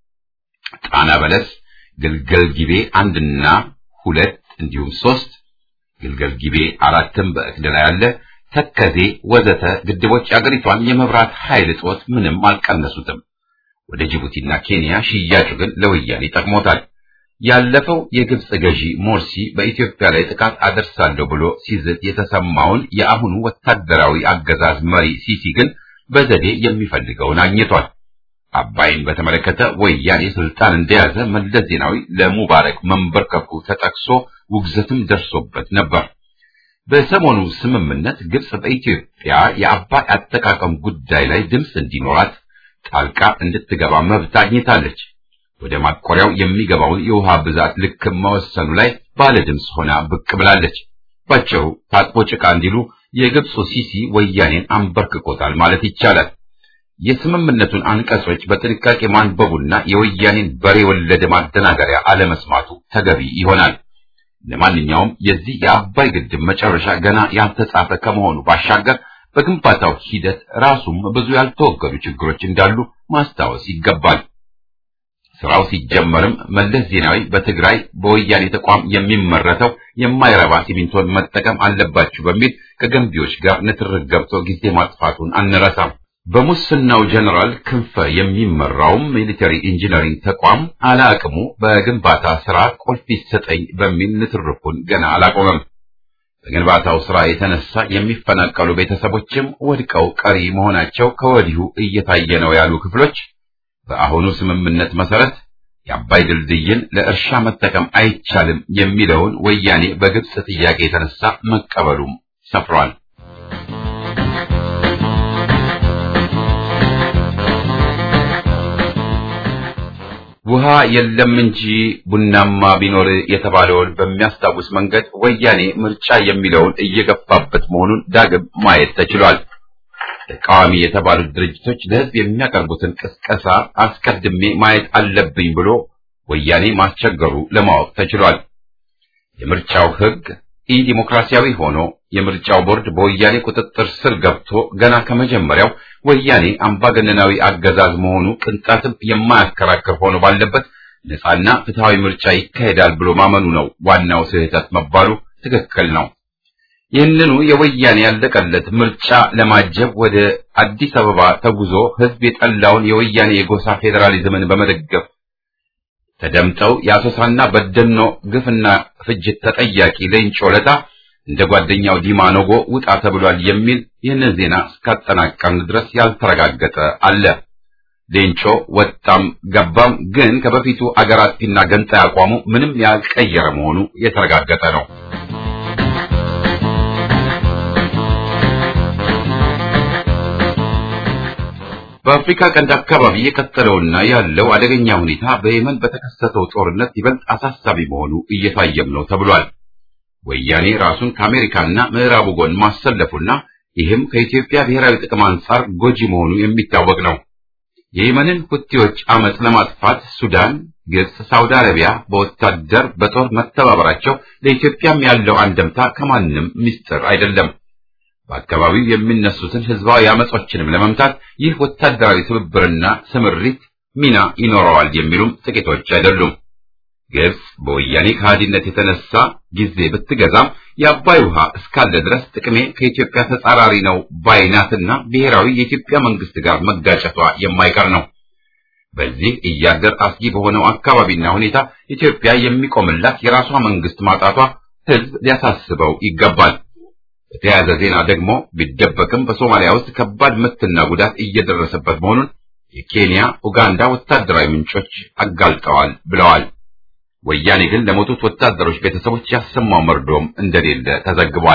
S1: ጣና በለስ፣ ግልገል ጊቤ አንድና ሁለት እንዲሁም ሶስት፣ ግልገል ጊቤ አራትም በእቅድ ላይ ያለ ተከዜ ወዘተ ግድቦች አገሪቷን የመብራት ኃይል እጦት ምንም አልቀነሱትም። ወደ ጅቡቲና ኬንያ ሽያጩ ግን ለወያኔ ጠቅሞታል። ያለፈው የግብጽ ገዢ ሞርሲ በኢትዮጵያ ላይ ጥቃት አደርሳለሁ ብሎ ሲዝት የተሰማውን የአሁኑ ወታደራዊ አገዛዝ መሪ ሲሲ ግን በዘዴ የሚፈልገውን አግኝቷል። አባይን በተመለከተ ወያኔ ስልጣን እንደያዘ መለስ ዜናዊ ለሙባረክ መንበርከኩ ተጠቅሶ ውግዘትም ደርሶበት ነበር። በሰሞኑ ስምምነት ግብጽ በኢትዮጵያ የአባይ አጠቃቀም ጉዳይ ላይ ድምፅ እንዲኖራት ጣልቃ እንድትገባ መብት አግኝታለች። ወደ ማቆሪያው የሚገባውን የውሃ ብዛት ልክ መወሰኑ ላይ ባለ ድምፅ ሆና ብቅ ብላለች። ባጭሩ ታጥቦ ጭቃ እንዲሉ የግብፁ ሲሲ ወያኔን አንበርክኮታል ማለት ይቻላል። የስምምነቱን አንቀጾች በጥንቃቄ ማንበቡና የወያኔን በሬ ወለደ ማደናገሪያ አለመስማቱ ተገቢ ይሆናል። ለማንኛውም የዚህ የአባይ ግድብ መጨረሻ ገና ያልተጻፈ ከመሆኑ ባሻገር በግንባታው ሂደት ራሱም ብዙ ያልተወገዱ ችግሮች እንዳሉ ማስታወስ ይገባል። ስራው ሲጀመርም መለስ ዜናዊ በትግራይ በወያኔ ተቋም የሚመረተው የማይረባ ሲሚንቶን መጠቀም አለባችሁ በሚል ከገንቢዎች ጋር ንትርክ ገብቶ ጊዜ ማጥፋቱን አንረሳም። በሙስናው ጀነራል ክንፈ የሚመራውም ሚሊተሪ ኢንጂነሪንግ ተቋም አላቅሙ በግንባታ ስራ ቁልፍ ይሰጠኝ በሚል ንትርኩን ገና አላቆመም። በግንባታው ስራ የተነሳ የሚፈናቀሉ ቤተሰቦችም ወድቀው ቀሪ መሆናቸው ከወዲሁ እየታየ ነው ያሉ ክፍሎች በአሁኑ ስምምነት መሰረት የአባይ ድልድይን ለእርሻ መጠቀም አይቻልም የሚለውን ወያኔ በግብጽ ጥያቄ የተነሳ መቀበሉም ሰፍሯል። ውሃ የለም እንጂ ቡናማ ቢኖር የተባለውን በሚያስታውስ መንገድ ወያኔ ምርጫ የሚለውን እየገፋበት መሆኑን ዳግም ማየት ተችሏል። ተቃዋሚ የተባሉት ድርጅቶች ለሕዝብ የሚያቀርቡትን ቅስቀሳ አስቀድሜ ማየት አለብኝ ብሎ ወያኔ ማስቸገሩ ለማወቅ ተችሏል። የምርጫው ሕግ ኢዲሞክራሲያዊ ሆኖ የምርጫው ቦርድ በወያኔ ቁጥጥር ስር ገብቶ ገና ከመጀመሪያው ወያኔ አምባገነናዊ አገዛዝ መሆኑ ቅንጣትም የማያከራክር ሆኖ ባለበት ነፃና ፍትሃዊ ምርጫ ይካሄዳል ብሎ ማመኑ ነው ዋናው ስህተት መባሉ ትክክል ነው። ይህንኑ የወያኔ ያለቀለት ምርጫ ለማጀብ ወደ አዲስ አበባ ተጉዞ ህዝብ የጠላውን የወያኔ የጎሳ ፌዴራሊዝምን በመደገፍ ተደምጠው የአሶሳና በደኖ ግፍና ፍጅት ተጠያቂ ሌንጮ ለታ እንደ ጓደኛው ዲማ ኖጎ ውጣ ተብሏል የሚል ይህንን ዜና እስካጠናቀርን ድረስ ያልተረጋገጠ አለ። ሌንጮ ወጣም ገባም ግን ከበፊቱ አገር አጥፊና ገንጣይ አቋሙ ምንም ያልቀየረ መሆኑ የተረጋገጠ ነው። በአፍሪካ ቀንድ አካባቢ የቀጠለውና ያለው አደገኛ ሁኔታ በየመን በተከሰተው ጦርነት ይበልጥ አሳሳቢ መሆኑ እየታየም ነው ተብሏል። ወያኔ ራሱን ከአሜሪካና ምዕራቡ ጎን ማሰለፉና ይህም ከኢትዮጵያ ብሔራዊ ጥቅም አንጻር ጎጂ መሆኑ የሚታወቅ ነው። የየመንን ሁቲዎች አመጽ ለማጥፋት ሱዳን፣ ግብጽ፣ ሳውዲ አረቢያ በወታደር በጦር መተባበራቸው ለኢትዮጵያም ያለው አንደምታ ከማንም ምስጢር አይደለም። በአካባቢው የሚነሱትን ህዝባዊ አመጾችንም ለመምታት ይህ ወታደራዊ ትብብርና ስምሪት ሚና ይኖረዋል የሚሉም ጥቂቶች አይደሉም። ግብጽ በወያኔ ከሃዲነት የተነሳ ጊዜ ብትገዛም የአባይ ውሃ እስካለ ድረስ ጥቅሜ ከኢትዮጵያ ተጻራሪ ነው ባይናትና ብሔራዊ የኢትዮጵያ መንግስት ጋር መጋጨቷ የማይቀር ነው። በዚህ እያደር አስጊ በሆነው አካባቢና ሁኔታ ኢትዮጵያ የሚቆምላት የራሷ መንግስት ማጣቷ ህዝብ ሊያሳስበው ይገባል። በተያያዘ ዜና ደግሞ ቢደበቅም በሶማሊያ ውስጥ ከባድ ምትና ጉዳት እየደረሰበት መሆኑን የኬንያ፣ ኡጋንዳ ወታደራዊ ምንጮች አጋልጠዋል ብለዋል። ወያኔ ግን ለሞቱት ወታደሮች ቤተሰቦች ያሰማው መርዶም እንደሌለ ተዘግቧል።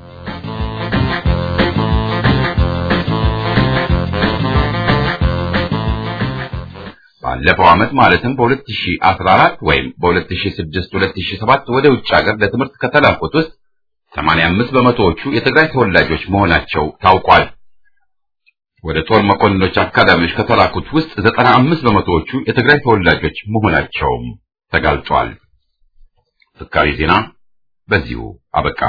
S1: ባለፈው ዓመት ማለትም በ2014 ወይም በ2006 2007 ወደ ውጭ ሀገር ለትምህርት ከተላኩት ውስጥ 85 በመቶዎቹ የትግራይ ተወላጆች መሆናቸው ታውቋል። ወደ ጦር መኮንኖች አካዳሚዎች ከተላኩት ውስጥ 95 በመቶዎቹ የትግራይ ተወላጆች መሆናቸውም ተጋልጧል። ፍካሪ ዜና በዚሁ አበቃ።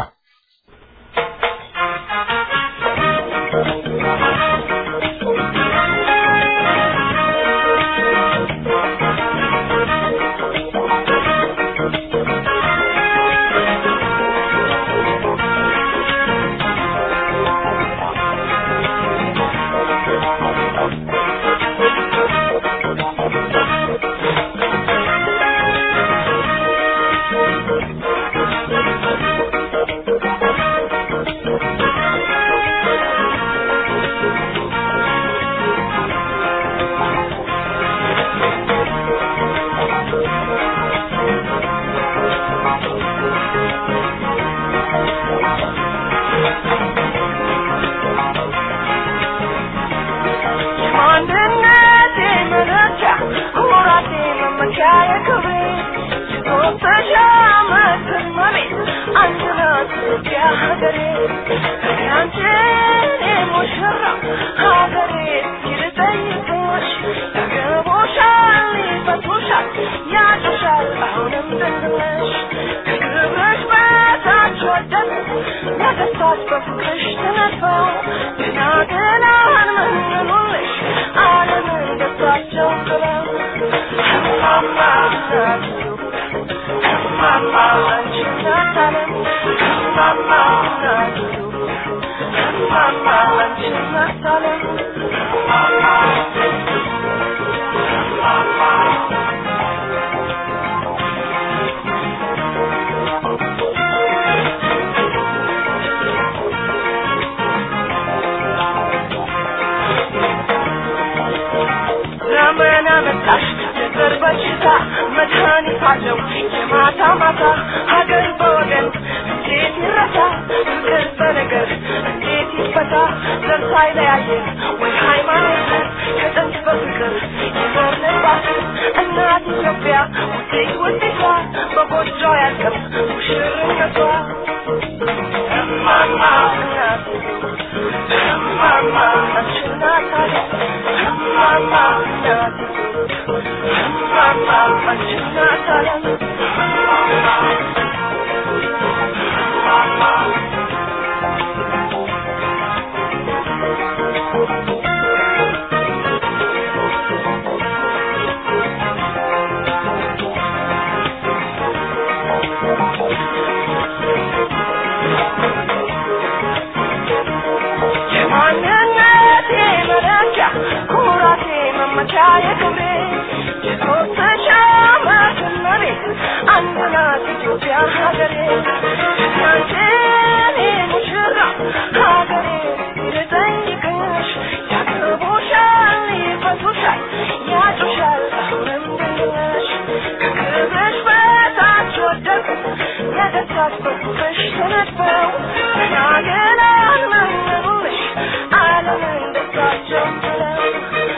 S4: I'm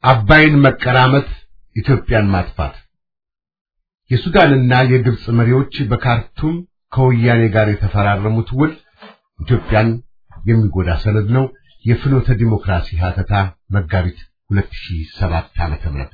S3: አባይን መቀራመት፣ ኢትዮጵያን ማጥፋት። የሱዳንና የግብጽ መሪዎች በካርቱም ከወያኔ ጋር የተፈራረሙት ውል ኢትዮጵያን የሚጎዳ ሰነድ ነው። የፍኖተ ዲሞክራሲ ሀተታ መጋቢት 2007 ዓመተ ምህረት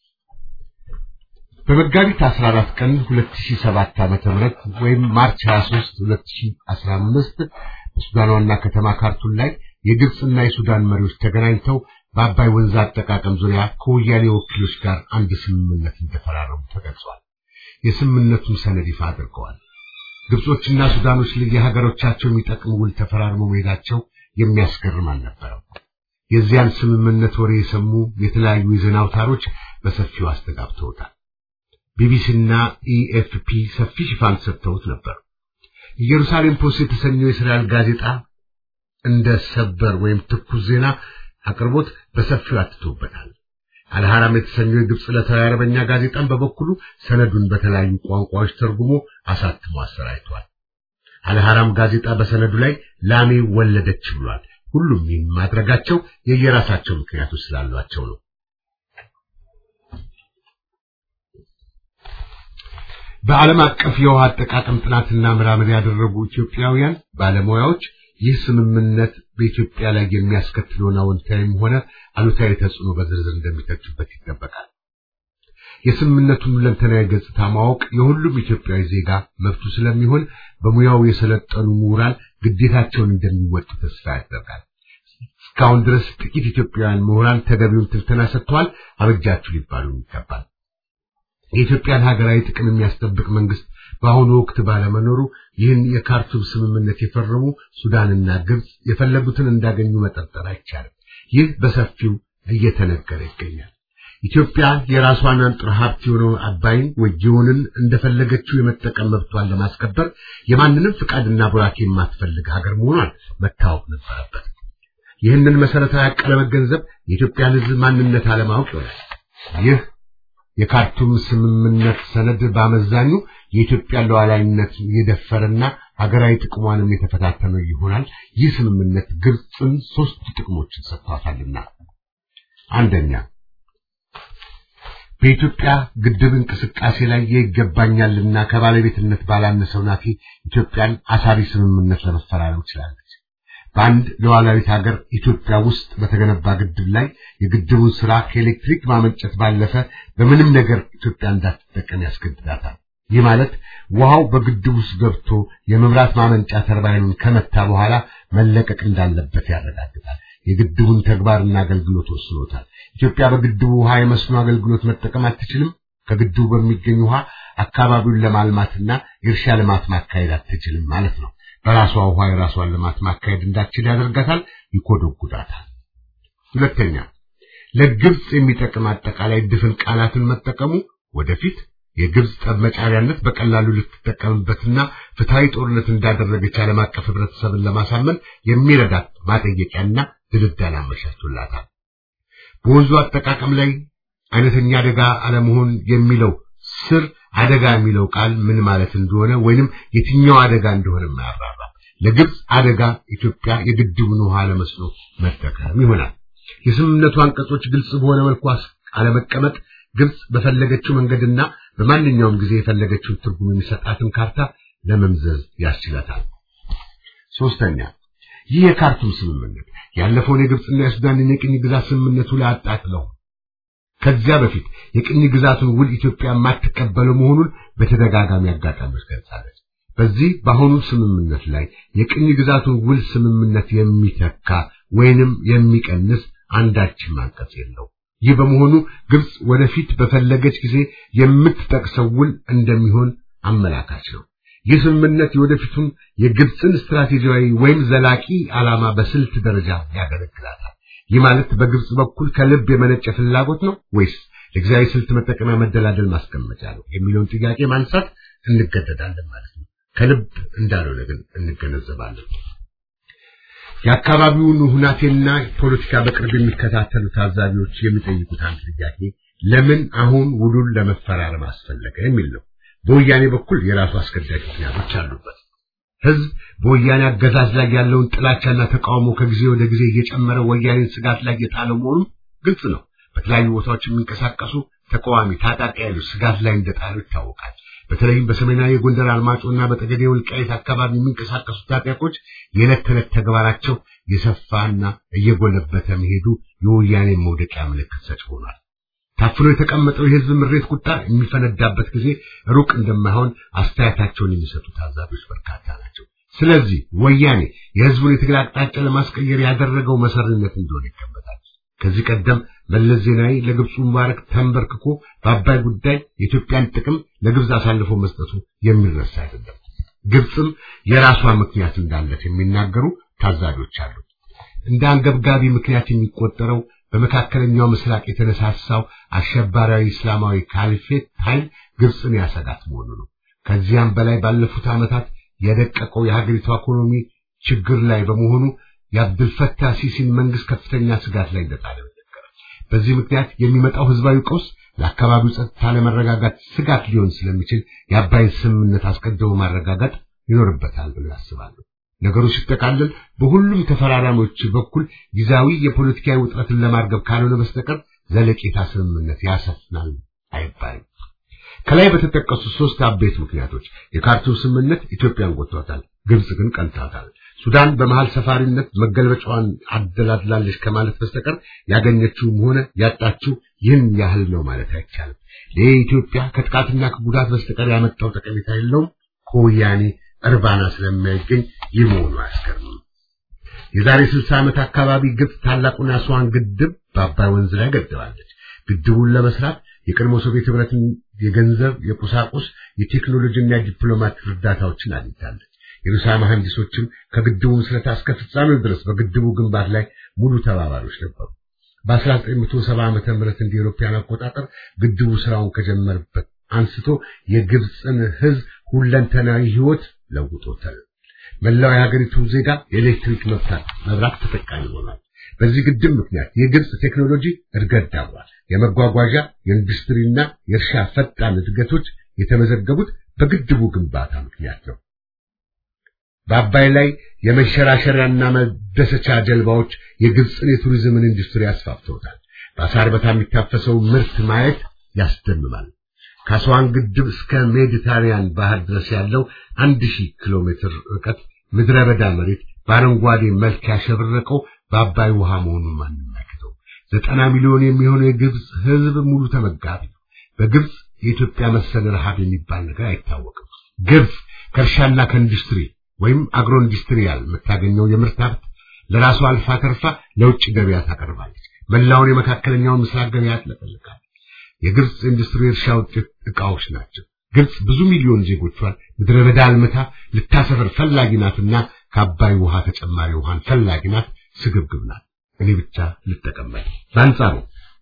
S3: በመጋቢት 14 ቀን 2007 ዓመተ ምህረት ወይም ማርች 23 2015 በሱዳን ዋና ከተማ ካርቱም ላይ የግብጽና የሱዳን መሪዎች ተገናኝተው በአባይ ወንዝ አጠቃቀም ዙሪያ ከወያኔ ወኪሎች ጋር አንድ ስምምነት እንደፈራረሙ ተገልጿል። የስምምነቱን ሰነድ ይፋ አድርገዋል። ግብጾችና ሱዳኖች ለየሀገሮቻቸው የሚጠቅም ውል ተፈራርመው መሄዳቸው የሚያስገርም አልነበረም። የዚያን ስምምነት ወሬ የሰሙ የተለያዩ የዜና አውታሮች በሰፊው አስተጋብተውታል። ቢቢሲና ኢኤፍፒ ሰፊ ሽፋን ሰጥተውት ነበር። ኢየሩሳሌም ፖስት የተሰኘው የእስራኤል ጋዜጣ እንደ ሰበር ወይም ትኩስ ዜና አቅርቦት በሰፊው አትቶበታል። አልሐራም የተሰኘው የግብፅ ዕለታዊ አረበኛ ጋዜጣን በበኩሉ ሰነዱን በተለያዩ ቋንቋዎች ተርጉሞ አሳትሞ አሰራጭቷል። አልሐራም ጋዜጣ በሰነዱ ላይ ላሜ ወለደች ብሏል። ሁሉም ይህን ማድረጋቸው የየራሳቸው ምክንያቶች ስላሏቸው ነው። በዓለም አቀፍ የውሃ አጠቃቀም ጥናትና ምርምር ያደረጉ ኢትዮጵያውያን ባለሙያዎች ይህ ስምምነት በኢትዮጵያ ላይ የሚያስከትለውን አዎንታዊም ሆነ አሉታዊ ተጽዕኖ በዝርዝር እንደሚተቹበት ይጠበቃል። የስምምነቱን ሁለንተናዊ ገጽታ ማወቅ የሁሉም ኢትዮጵያዊ ዜጋ መብቱ ስለሚሆን በሙያው የሰለጠኑ ምሁራን ግዴታቸውን እንደሚወጡ ተስፋ ያደርጋል። እስካሁን ድረስ ጥቂት ኢትዮጵያውያን ምሁራን ተገቢውን ትንተና ሰጥተዋል። አበጃችሁ ሊባሉ ይገባል። የኢትዮጵያን ሀገራዊ ጥቅም የሚያስጠብቅ መንግስት በአሁኑ ወቅት ባለመኖሩ ይህን የካርቱም ስምምነት የፈረሙ ሱዳንና ግብጽ የፈለጉትን እንዳገኙ መጠርጠር አይቻልም። ይህ በሰፊው እየተነገረ ይገኛል። ኢትዮጵያ የራሷን አንጥረ ሀብት የሆነውን አባይን ወጂውንን እንደፈለገችው የመጠቀም መብቷን ለማስከበር የማንንም ፍቃድና ቡራኬ የማትፈልግ ሀገር መሆኗን መታወቅ ነበረበት። ይህንን መሰረታዊ ሀቅ ለመገንዘብ የኢትዮጵያን ሕዝብ ማንነት አለማወቅ ይሆናል። ይህ የካርቱም ስምምነት ሰነድ በአመዛኙ የኢትዮጵያን ሉዓላዊነት የደፈረና ሀገራዊ ጥቅሟንም የተፈታተነ ይሆናል። ይህ ስምምነት ግብፅን ሶስት ጥቅሞችን ሰጥቷታልና፣ አንደኛ በኢትዮጵያ ግድብ እንቅስቃሴ ላይ ይገባኛልና ከባለቤትነት ባላነሰው ናፊ ኢትዮጵያን አሳሪ ስምምነት ለመፈራረም ችላለች። በአንድ ሉዓላዊት ሀገር ኢትዮጵያ ውስጥ በተገነባ ግድብ ላይ የግድቡን ስራ ከኤሌክትሪክ ማመንጨት ባለፈ በምንም ነገር ኢትዮጵያ እንዳትጠቀም ያስገድዳታል። ይህ ማለት ውሃው በግድቡ ውስጥ ገብቶ የመብራት ማመንጫ ተርባይኑን ከመታ በኋላ መለቀቅ እንዳለበት ያረጋግጣል። የግድቡን ተግባርና አገልግሎት ወስኖታል። ኢትዮጵያ በግድቡ ውሃ የመስኖ አገልግሎት መጠቀም አትችልም። ከግድቡ በሚገኝ ውሃ አካባቢውን ለማልማትና የእርሻ ልማት ማካሄድ አትችልም ማለት ነው። በራሷ ውሃ የራሷን ልማት ማካሄድ እንዳትችል ያደርጋታል፣ ይኮደጉዳታል። ሁለተኛ ለግብፅ የሚጠቅም አጠቃላይ ድፍን ቃላትን መጠቀሙ ወደፊት የግብፅ ጠብመጫሪያነት በቀላሉ ልትጠቀምበትና ፍትሐዊ ጦርነት እንዳደረገች ዓለም አቀፍ ህብረተሰብን ለማሳመን የሚረዳት ማጠየቂያና ድልዳል አመቻችቶላታል። በወንዙ አጠቃቀም ላይ አይነተኛ አደጋ አለመሆን የሚለው ስር አደጋ የሚለው ቃል ምን ማለት እንደሆነ ወይንም የትኛው አደጋ እንደሆነ ማያብራራ። ለግብፅ አደጋ ኢትዮጵያ የግድቡን ውሃ ለመስኖ መጠቀም ይሆናል። የስምምነቱ አንቀጾች ግልጽ በሆነ መልኩ አለመቀመጥ ግብፅ በፈለገችው መንገድና በማንኛውም ጊዜ የፈለገችውን ትርጉም የሚሰጣትን ካርታ ለመምዘዝ ያስችላታል። ሶስተኛ ይህ የካርቱም ስምምነት ያለፈውን የግብፅና የሱዳንን የቅኝ ግዛት ስምምነቱ ላይ አጣጥለው ከዚያ በፊት የቅኝ ግዛቱን ውል ኢትዮጵያ የማትቀበለው መሆኑን በተደጋጋሚ አጋጣሚዎች ገልጻለች። በዚህ በአሁኑ ስምምነት ላይ የቅኝ ግዛቱን ውል ስምምነት የሚተካ ወይንም የሚቀንስ አንዳችም አንቀጽ የለው። ይህ በመሆኑ ግብፅ ወደፊት በፈለገች ጊዜ የምትጠቅሰው ውል እንደሚሆን አመላካች ነው። ይህ ስምምነት የወደፊቱን የግብፅን ስትራቴጂያዊ ወይም ዘላቂ ዓላማ በስልት ደረጃ ያገለግላታል። ይህ ማለት በግብፅ በኩል ከልብ የመነጨ ፍላጎት ነው ወይስ ለጊዜያዊ ስልት መጠቀሚያ መደላደል ማስቀመጫ ነው የሚለውን ጥያቄ ማንሳት እንገደዳለን ማለት ነው። ከልብ እንዳልሆነ ግን እንገነዘባለን። የአካባቢውን ሁናቴና ፖለቲካ በቅርብ የሚከታተሉ ታዛቢዎች የሚጠይቁት አንድ ጥያቄ ለምን አሁን ውሉን ለመፈራረም አስፈለገ የሚል ነው። በወያኔ በኩል የራሱ አስገዳጅ ምክንያቶች አሉበት። ህዝብ በወያኔ አገዛዝ ላይ ያለውን ጥላቻና ተቃውሞ ከጊዜ ወደ ጊዜ እየጨመረ ወያኔን ስጋት ላይ የጣለው መሆኑ ግልጽ ነው። በተለያዩ ቦታዎች የሚንቀሳቀሱ ተቃዋሚ ታጣቂ ኃይሎች ስጋት ላይ እንደጣሉ ይታወቃል። በተለይም በሰሜናዊ የጎንደር አልማጮና በጠገዴ ወልቃይት አካባቢ የሚንቀሳቀሱ ታጣቂዎች የዕለት ተዕለት ተግባራቸው የሰፋና እየጎለበተ መሄዱ የወያኔ መውደቂያ ምልክት ሰጭ ሆኗል። ታፍኖ የተቀመጠው የህዝብ ምሬት ቁጣ የሚፈነዳበት ጊዜ ሩቅ እንደማይሆን አስተያየታቸውን የሚሰጡ ታዛቢዎች በርካታ ናቸው። ስለዚህ ወያኔ የህዝቡን የትግል አቅጣጫ ለማስቀየር ያደረገው መሰሪነት እንደሆነ ይገመታል። ከዚህ ቀደም መለስ ዜናዊ ለግብፁ ሙባረክ ተንበርክኮ በአባይ ጉዳይ የኢትዮጵያን ጥቅም ለግብፅ አሳልፎ መስጠቱ የሚረሳ አይደለም። ግብፅም የራሷ ምክንያት እንዳለት የሚናገሩ ታዛቢዎች አሉ። እንደ አንገብጋቢ ምክንያት የሚቆጠረው በመካከለኛው ምስራቅ የተነሳሳው አሸባሪያዊ እስላማዊ ካሊፌት ኃይል ግብፅን ያሰጋት መሆኑ ነው። ከዚያም በላይ ባለፉት ዓመታት የደቀቀው የሀገሪቷ ኢኮኖሚ ችግር ላይ በመሆኑ የአብዱልፈታህ ሲሲን መንግስት ከፍተኛ ስጋት ላይ እንደጣለ ይነገራል። በዚህ ምክንያት የሚመጣው ህዝባዊ ቀውስ ለአካባቢው ጸጥታ ለመረጋጋት ስጋት ሊሆን ስለሚችል የአባይን ስምምነት አስቀድሞ ማረጋጋት ይኖርበታል ብሎ ያስባሉ። ነገሩ ሲጠቃለል በሁሉም ተፈራራሚዎች በኩል ጊዜያዊ የፖለቲካዊ ውጥረትን ለማርገብ ካልሆነ በስተቀር ዘለቄታ ስምምነት ያሰፍናል አይባልም። ከላይ በተጠቀሱ ሶስት አበይት ምክንያቶች የካርቱም ስምምነት ኢትዮጵያን ጎድቷታል፣ ግብጽ ግን ቀንታታል። ሱዳን በመሃል ሰፋሪነት መገልበጫዋን አደላድላለች ከማለት በስተቀር ያገኘችውም ሆነ ያጣችው ይህን ያህል ነው ማለት አይቻልም። ለኢትዮጵያ ከጥቃትና ከጉዳት በስተቀር ያመጣው ጠቀሜታ የለውም። ከወያኔ እርባና ስለማይገኝ ይህ መሆኑ አያስገርምም። የዛሬ ስልሳ ዓመት አካባቢ ግብጽ ታላቁን አስዋን ግድብ በአባይ ወንዝ ላይ ገድባለች። ግድቡን ለመስራት የቀድሞ ሶቪየት ህብረትን የገንዘብ፣ የቁሳቁስ፣ የቴክኖሎጂና የዲፕሎማት እርዳታዎችን አግኝታለች። የሩሳ መሐንዲሶችም ከግድቡ ምስረታ እስከ ፍጻሜው ድረስ በግድቡ ግንባታ ላይ ሙሉ ተባባሪዎች ነበሩ። በ1970 ዓመተ ምህረት እንደ አውሮፓውያን አቆጣጠር ግድቡ ስራውን ከጀመረበት አንስቶ የግብፅን ህዝብ ሁለንተናዊ ህይወት ለውጦታል። መላው የሀገሪቱ ዜጋ የኤሌክትሪክ መብራት ተጠቃሚ ሆኗል። በዚህ ግድብ ምክንያት የግብፅ ቴክኖሎጂ እድገት ዳብሯል። የመጓጓዣ የኢንዱስትሪና የእርሻ ፈጣን እድገቶች የተመዘገቡት በግድቡ ግንባታ ምክንያት ነው። በአባይ ላይ የመሸራሸሪያና መደሰቻ ጀልባዎች የግብፅን የቱሪዝምን ኢንዱስትሪ አስፋፍተውታል። በአሳር በታ የሚታፈሰው ምርት ማየት ያስደምማል። ከአስዋን ግድብ እስከ ሜዲተራኒያን ባህር ድረስ ያለው አንድ ሺህ ኪሎ ሜትር ርቀት ምድረ በዳ መሬት በአረንጓዴ መልክ ያሸበረቀው በአባይ ውሃ መሆኑን ማንም ያክተው። ዘጠና ሚሊዮን የሚሆነው የግብፅ ህዝብ ሙሉ ተመጋቢ ነው። በግብፅ የኢትዮጵያ መሰል ረሃብ የሚባል ነገር አይታወቅም። ግብፅ ከእርሻና ከኢንዱስትሪ ወይም አግሮ ኢንዱስትሪያል የምታገኘው የምርት ሀብት ለራሷ አልፋ ተርፋ ለውጭ ገበያ ታቀርባለች። መላውን የመካከለኛውን ምስራቅ ገበያ ያጥለቀልቃል። የግብፅ ኢንዱስትሪ እርሻ ውጤት ዕቃዎች ናቸው። ግብፅ ብዙ ሚሊዮን ዜጎቿን ምድረ በዳ አልምታ ልታሰፍር ፈላጊ ናትና ከአባይ ውሃ ተጨማሪ ውሃን ፈላጊ ናት፣ ስግብግብ ናት። እኔ ብቻ ልጠቀመጥ። በአንጻሩ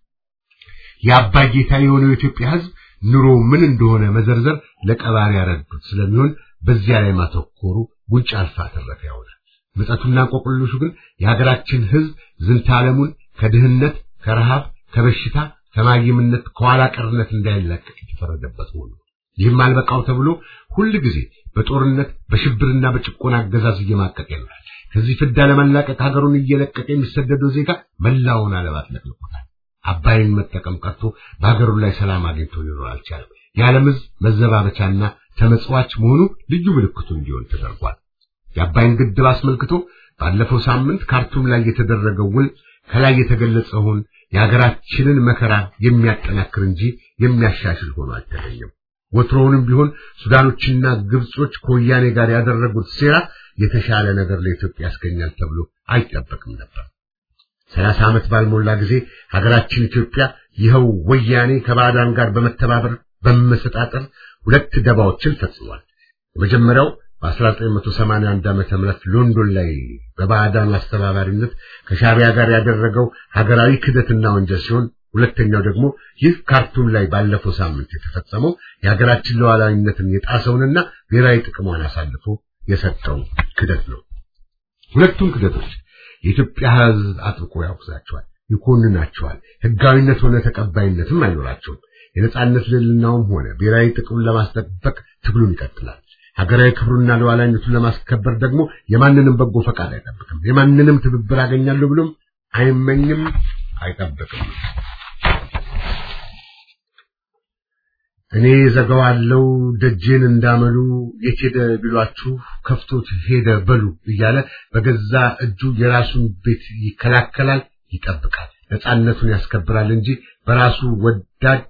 S3: የአባይ ጌታ የሆነው የኢትዮጵያ ህዝብ ኑሮ ምን እንደሆነ መዘርዘር ለቀባሪ ያረዱት ስለሚሆን በዚያ ላይ ማተኮሩ ጉንጭ አልፋ ተረፈ ያውላል። ምጸቱና እንቆቅልሹ ግን የሀገራችን ህዝብ ዝንተ ዓለሙን ከድህነት፣ ከረሃብ፣ ከበሽታ፣ ከማይምነት፣ ከኋላ ቀርነት እንዳይላቀቅ የተፈረደበት ሆኖ ይህም አልበቃው ተብሎ ሁል ጊዜ በጦርነት በሽብርና በጭቆና አገዛዝ እየማቀቀ ይኖራል። ከዚህ ፍዳ ለመላቀቅ ሀገሩን እየለቀቀ የሚሰደደው ዜጋ መላውን ዓለም አጥለቅልቆታል። አባይን መጠቀም ቀርቶ በሀገሩ ላይ ሰላም አግኝቶ ሊኖር አልቻለም። የዓለም ህዝብ መዘባበቻና ተመጽዋች መሆኑ ልዩ ምልክቱ እንዲሆን ተደርጓል። የአባይን ግድብ አስመልክቶ ባለፈው ሳምንት ካርቱም ላይ የተደረገው ውል ከላይ የተገለጸውን የሀገራችንን መከራ የሚያጠናክር እንጂ የሚያሻሽል ሆኖ አልተገኘም። ወትሮውንም ቢሆን ሱዳኖችና ግብጾች ከወያኔ ጋር ያደረጉት ሴራ የተሻለ ነገር ለኢትዮጵያ ያስገኛል ተብሎ አይጠበቅም ነበር። ሰላሳ ዓመት ባልሞላ ጊዜ ሀገራችን ኢትዮጵያ ይኸው ወያኔ ከባዕዳን ጋር በመተባበር በመሰጣጠር ሁለት ደባዎችን ፈጽሟል። የመጀመሪያው በ1981 ዓመተ ምህረት ሎንዶን ላይ በባዕዳን አስተባባሪነት ከሻቢያ ጋር ያደረገው ሀገራዊ ክደትና ወንጀል ሲሆን ሁለተኛው ደግሞ ይህ ካርቱም ላይ ባለፈው ሳምንት የተፈጸመው የሀገራችን ሉዓላዊነትን የጣሰውንና ብሔራዊ ጥቅሟን አሳልፎ የሰጠው ክደት ነው። ሁለቱም ክደቶች የኢትዮጵያ ሕዝብ አጥብቆ ያውግዛቸዋል፣ ይኮንናቸዋል። ሕጋዊነት ሆነ ተቀባይነትም አይኖራቸውም። የነጻነት ልዕልናውም ሆነ ብሔራዊ ጥቅሙን ለማስጠበቅ ትግሉን ይቀጥላል። ሀገራዊ ክብሩና ሉዓላዊነቱን ለማስከበር ደግሞ የማንንም በጎ ፈቃድ አይጠብቅም። የማንንም ትብብር አገኛለሁ ብሎም አይመኝም፣ አይጠብቅም። እኔ ዘጋዋለው ደጄን እንዳመሉ የት ሄደ ቢሏችሁ ከፍቶት ሄደ በሉ እያለ በገዛ እጁ የራሱን ቤት ይከላከላል፣ ይጠብቃል፣ ነፃነቱን ያስከብራል እንጂ በራሱ ወዳድ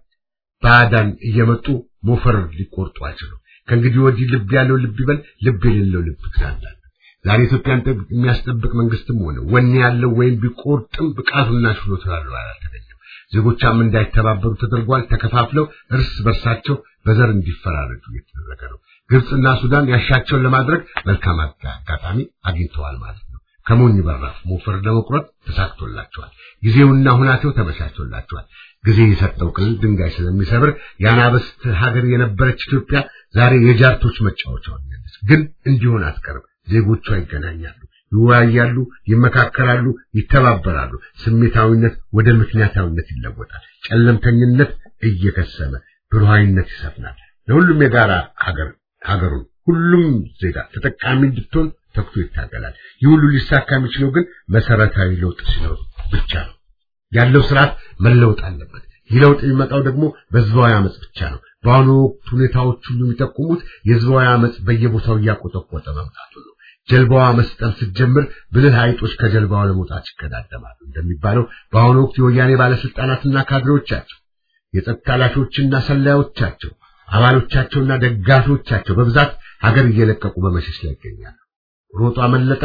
S3: ባዕዳን እየመጡ ሞፈር ሊቆርጡ አይችሉም። ከእንግዲህ ወዲህ ልብ ያለው ልብ ይበል፣ ልብ የሌለው ልብ ትላላል። ዛሬ ኢትዮጵያን የሚያስጠብቅ መንግስትም ሆነ ወኔ ያለው ወይም ቢቆርጥም ብቃቱና ችሎታ ያለው አልተገኘም። ዜጎቻም እንዳይተባበሩ ተደርጓል። ተከፋፍለው እርስ በርሳቸው በዘር እንዲፈራረጁ እየተደረገ ነው። ግብፅና ሱዳን ያሻቸውን ለማድረግ መልካም አጋጣሚ አግኝተዋል ማለት ነው። ከሞኝ በራፍ ሞፈር ለመቁረጥ ተሳክቶላቸዋል። ጊዜውና ሁናቴው ተመቻችቶላቸዋል። ጊዜ የሰጠው ቅል ድንጋይ ስለሚሰብር የአናብስት ሀገር የነበረች ኢትዮጵያ ዛሬ የጃርቶች መጫወቻ ሆናለች። ግን እንዲሆን አትቀርም። ዜጎቿ ይገናኛሉ፣ ይወያያሉ፣ ይመካከራሉ፣ ይተባበራሉ። ስሜታዊነት ወደ ምክንያታዊነት ይለወጣል። ጨለምተኝነት እየከሰመ ብሩሃዊነት ይሰፍናል። ለሁሉም የጋራ ሀገር ሀገሩን ሁሉም ዜጋ ተጠቃሚ እንድትሆን ተግቶ ይታገላል። ይህ ሁሉ ሊሳካ የሚችለው ግን መሰረታዊ ለውጥ ሲኖር ብቻ ነው። ያለው ስርዓት መለወጥ አለበት። ይህ ለውጥ የሚመጣው ደግሞ በህዝባዊ አመጽ ብቻ ነው። በአሁኑ ወቅት ሁኔታዎች ሁሉ የሚጠቁሙት የህዝባዊ አመጽ በየቦታው እያቆጠቆጠ መምጣቱ ነው። ጀልባዋ መስጠም ስትጀምር ብልህ አይጦች ከጀልባዋ ለመውጣት ይቀዳደማሉ እንደሚባለው በአሁኑ ወቅት የወያኔ ባለስልጣናትና ካድሬዎቻቸው፣ የጸጥታ ኃላፊዎችና ሰላዮቻቸው፣ አባሎቻቸውና ደጋፊዎቻቸው በብዛት ሀገር እየለቀቁ በመሸሽ ላይ ይገኛሉ። ሮጦ አመለጠ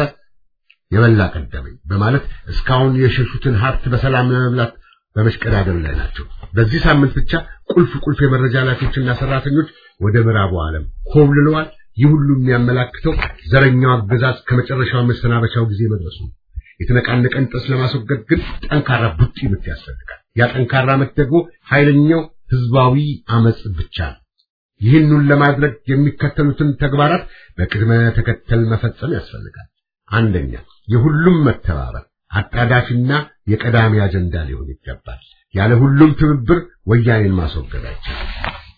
S3: የበላ ቀደመኝ በማለት እስካሁን የሸሹትን ሀብት በሰላም ለመብላት በመሽቀዳደም ላይ ናቸው። በዚህ ሳምንት ብቻ ቁልፍ ቁልፍ የመረጃ ኃላፊዎችና ሰራተኞች ወደ ምዕራቡ ዓለም ኮብልለዋል። ይህ ሁሉ የሚያመላክተው ዘረኛው አገዛዝ ከመጨረሻው መሰናበቻው ጊዜ መድረሱ ነው። የተነቃነቀን ጥርስ ለማስወገድ ግን ጠንካራ ቡጢ ምት ያስፈልጋል። ያ ጠንካራ ምት ደግሞ ኃይለኛው ህዝባዊ አመጽ ብቻ ነው። ይህንን ለማድረግ የሚከተሉትን ተግባራት በቅድመ ተከተል መፈጸም ያስፈልጋል። አንደኛ፣ የሁሉም መተባበር አጣዳፊና የቀዳሚ አጀንዳ ሊሆን ይገባል። ያለ ሁሉም ትብብር ወያኔን ማስወገድ አይቻልም።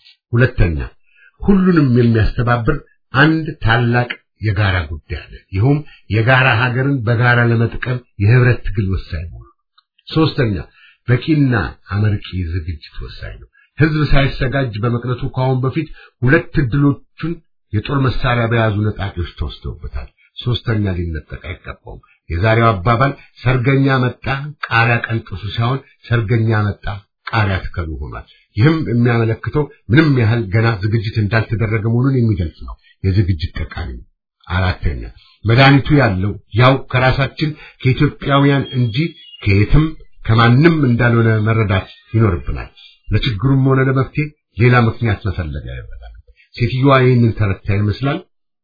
S3: ሁለተኛ፣ ሁሉንም የሚያስተባብር አንድ ታላቅ የጋራ ጉዳይ አለ። ይኸውም የጋራ ሀገርን በጋራ ለመጥቀም የህብረት ትግል ወሳኝ መሆኑ። ሶስተኛ፣ በቂና አመርቂ ዝግጅት ወሳኝ ነው። ህዝብ ሳይሰጋጅ በመቅረቱ ከአሁን በፊት ሁለት እድሎቹን የጦር መሳሪያ በያዙ ነጣቂዎች ተወስደውበታል። ሶስተኛ ሊነጠቅ አይገባውም። የዛሬው አባባል ሰርገኛ መጣ ቃሪያ ቀንጥሱ ሳይሆን ሰርገኛ መጣ ቃሪያ ትከሉ ሆኗል። ይህም የሚያመለክተው ምንም ያህል ገና ዝግጅት እንዳልተደረገ መሆኑን የሚገልጽ ነው። የዝግጅት ጠቃሚ ነው። አራተኛ መድኃኒቱ ያለው ያው ከራሳችን ከኢትዮጵያውያን እንጂ ከየትም ከማንም እንዳልሆነ መረዳት ይኖርብናል። ለችግሩም ሆነ ለመፍትሄ ሌላ ምክንያት መፈለግ አይበላል። ሴትዮዋ ይህንን ተረታ ይመስላል።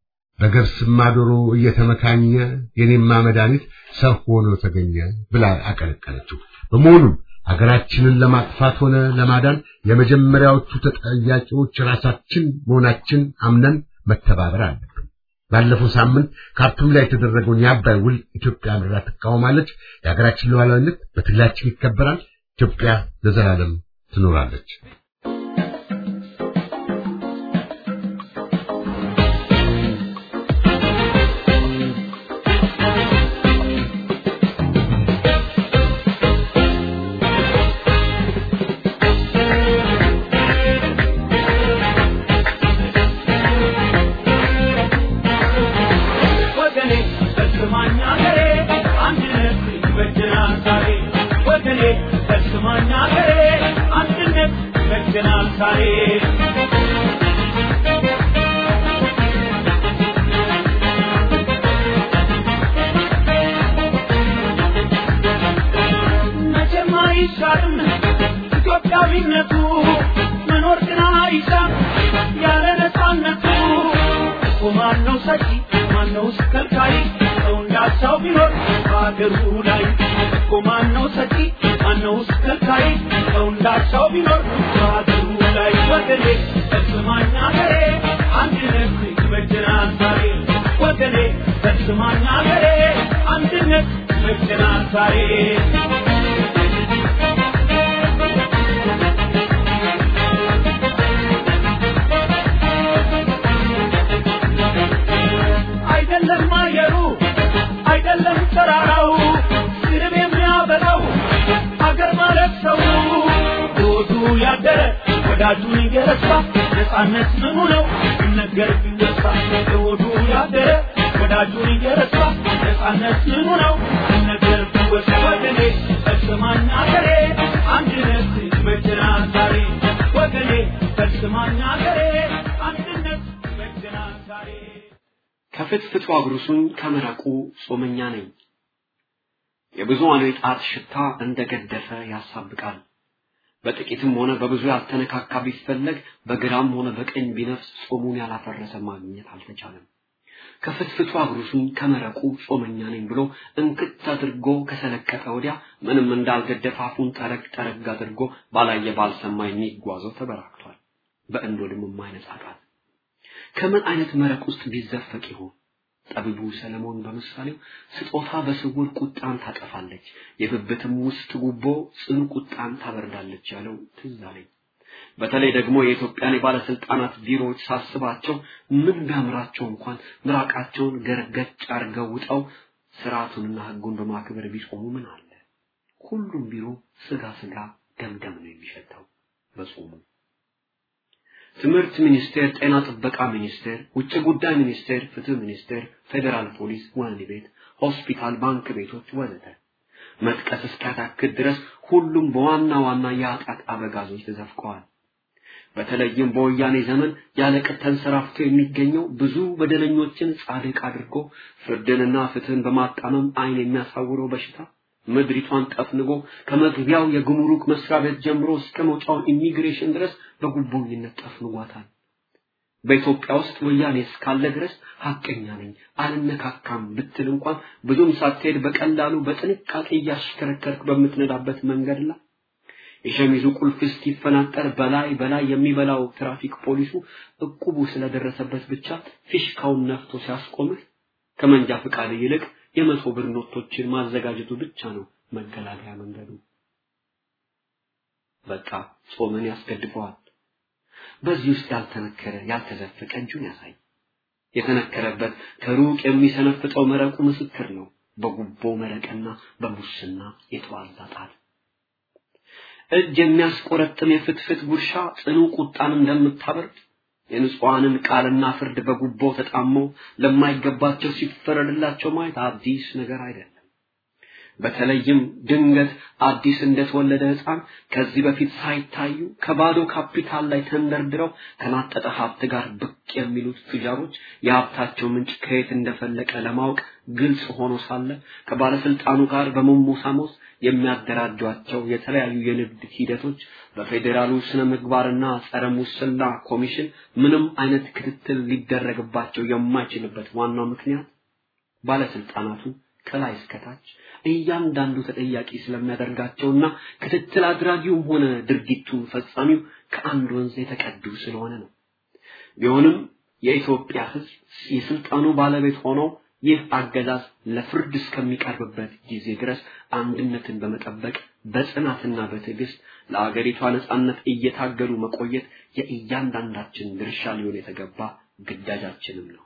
S3: በገብስማ ዶሮ እየተመካኘ የኔማ መድኃኒት ሰው ሆኖ ተገኘ ብላ አቀለቀለችው። በመሆኑም ሀገራችንን ለማጥፋት ሆነ ለማዳን የመጀመሪያዎቹ ተጠያቂዎች ራሳችን መሆናችን አምነን መተባበር አለብን። ባለፈው ሳምንት ካርቱም ላይ የተደረገውን የአባይ ውል ኢትዮጵያ ምድራ ትቃወማለች። የሀገራችን ሉዓላዊነት በትግላችን ይከበራል። ኢትዮጵያ ለዘላለም ትኖራለች።
S4: ኢትዮጵያዊነቱ መኖር ግን አይሻም ያለ ነፃነቱ እኮ ማነው ሰጪ ማነው ከልካይ ሰው እንዳቻው ቢኖር በሀገሩ ላይ እኮ ማነው ሰጪ ማነው ከልካይ ሰው እንዳቻው ቢኖር በሀገሩ ላይ ወገኔ ተስማኛ ገሬ አንድነት ይበጀናል ዛሬ ወገኔ ተስማኛ ገሬ አንድነት ይበጀናል ዛሬ አይደለም አየሩ አይደለም ተራራው ስርብ የሚያበላው አገር ማለት ሰው ሮዱ ያደረ ወዳጁን እየረሳ ነፃነት ምኑ ነው ሲነገር ቢወሳ ለሆዱ ያደረ ወዳጁን እየረሳ ነፃነት ምኑ ነው ሲነገር ቢወሳ ወገኔ ፈጽማኝ አገሬ አንድነት ይበጀናል ዛሬ ወገኔ ፈጽማኝ አገሬ አንድነት ይበጀናል ዛሬ
S5: ከፍትፍቱ አጉርሱኝ ከመረቁ ጾመኛ ነኝ። የብዙሃኑ የጣት ሽታ እንደ ገደፈ ያሳብቃል። በጥቂትም ሆነ በብዙ ያልተነካካ ቢፈለግ በግራም ሆነ በቀኝ ቢነፍስ ጾሙን ያላፈረሰ ማግኘት አልተቻለም። ከፍትፍቱ አጉርሱኝ ከመረቁ ጾመኛ ነኝ ብሎ እንክት አድርጎ ከሰለቀጠ ወዲያ ምንም እንዳልገደፈ አፉን ጠረግ ጠረግ አድርጎ ባላየ ባልሰማ የሚጓዘው ተበራክቷል። በእንዶድም የማይነጻ ቃል ከምን አይነት መረቅ ውስጥ ቢዘፈቅ ይሆን? ጠቢቡ ሰለሞን በምሳሌው ስጦታ በስውር ቁጣን ታጠፋለች፣ የብብትም ውስጥ ጉቦ ጽኑ ቁጣን ታበርዳለች ያለው ትዝ አለኝ። በተለይ ደግሞ የኢትዮጵያን የባለስልጣናት ቢሮዎች ሳስባቸው ምን ቢያምራቸው እንኳን ምራቃቸውን ገርገጭ አርገው ውጠው ስርዓቱንና ህጉን በማክበር ቢጾሙ ምን አለ? ሁሉም ቢሮ ስጋ ስጋ ገምገም ነው የሚሸተው በጾሙ። ትምህርት ሚኒስቴር፣ ጤና ጥበቃ ሚኒስቴር፣ ውጭ ጉዳይ ሚኒስቴር፣ ፍትህ ሚኒስቴር፣ ፌዴራል ፖሊስ፣ ወህኒ ቤት፣ ሆስፒታል፣ ባንክ ቤቶች ወዘተ መጥቀስ እስኪያታክት ድረስ ሁሉም በዋና ዋና የኃጢአት አበጋዞች ተዘፍቀዋል። በተለይም በወያኔ ዘመን ያለቅጥ ተንሰራፍቶ የሚገኘው ብዙ በደለኞችን ጻድቅ አድርጎ ፍርድንና ፍትህን በማጣመም አይን የሚያሳውረው በሽታ ምድሪቷን ጠፍንጎ ከመግቢያው የጉምሩክ መስሪያ ቤት ጀምሮ እስከ መውጫው ኢሚግሬሽን ድረስ በጉቦኝነት ጠፍንጓታል። በኢትዮጵያ ውስጥ ወያኔ እስካለ ድረስ ሀቀኛ ነኝ አልነካካም ብትል እንኳን ብዙም ሳትሄድ በቀላሉ በጥንቃቄ እያሽከረከርክ በምትነዳበት መንገድ ላይ የሸሚዙ ቁልፍ እስኪፈናጠር በላይ በላይ የሚበላው ትራፊክ ፖሊሱ እቁቡ ስለደረሰበት ብቻ ፊሽካውን ነፍቶ ሲያስቆምህ ከመንጃ ፈቃድ ይልቅ የመቶ ብር ኖቶችን ማዘጋጀቱ ብቻ ነው መገላገያ መንገዱ። በቃ ጾምን ያስገድፈዋል። በዚህ ውስጥ ያልተነከረ ያልተዘፈቀ እጁን ያሳይ። የተነከረበት ከሩቅ የሚሰነፍጠው መረቁ ምስክር ነው። በጉቦ መረቅና በሙስና የተዋዛ ጣት እጅ የሚያስቆረጥም የፍትፍት ጉርሻ ጽኑ ቁጣን እንደምታበርድ የንጹሐንን ቃልና ፍርድ በጉቦ ተጣመው ለማይገባቸው ሲፈረድላቸው ማየት አዲስ ነገር አይደለም። በተለይም ድንገት አዲስ እንደተወለደ ሕፃን ከዚህ በፊት ሳይታዩ ከባዶ ካፒታል ላይ ተንደርድረው ከናጠጠ ሀብት ጋር ብቅ የሚሉት ቱጃሮች የሀብታቸው ምንጭ ከየት እንደፈለቀ ለማወቅ ግልጽ ሆኖ ሳለ ከባለስልጣኑ ጋር በመሞሳሞስ የሚያደራጇቸው የተለያዩ የንግድ ሂደቶች በፌዴራሉ ስነ ምግባርና ጸረ ሙስና ኮሚሽን ምንም አይነት ክትትል ሊደረግባቸው የማይችልበት ዋናው ምክንያት ባለስልጣናቱ ከላይ እስከታች እያንዳንዱ ተጠያቂ ስለሚያደርጋቸውና ክትትል አድራጊውም ሆነ ድርጊቱን ፈጻሚው ከአንድ ወንዝ የተቀዱ ስለሆነ ነው። ቢሆንም የኢትዮጵያ ሕዝብ የስልጣኑ ባለቤት ሆነው ይህ አገዛዝ ለፍርድ እስከሚቀርብበት ጊዜ ድረስ አንድነትን በመጠበቅ በጽናትና በትዕግስት ለአገሪቷ ነጻነት እየታገሉ መቆየት የእያንዳንዳችን ድርሻ ሊሆን የተገባ ግዳጃችንም ነው።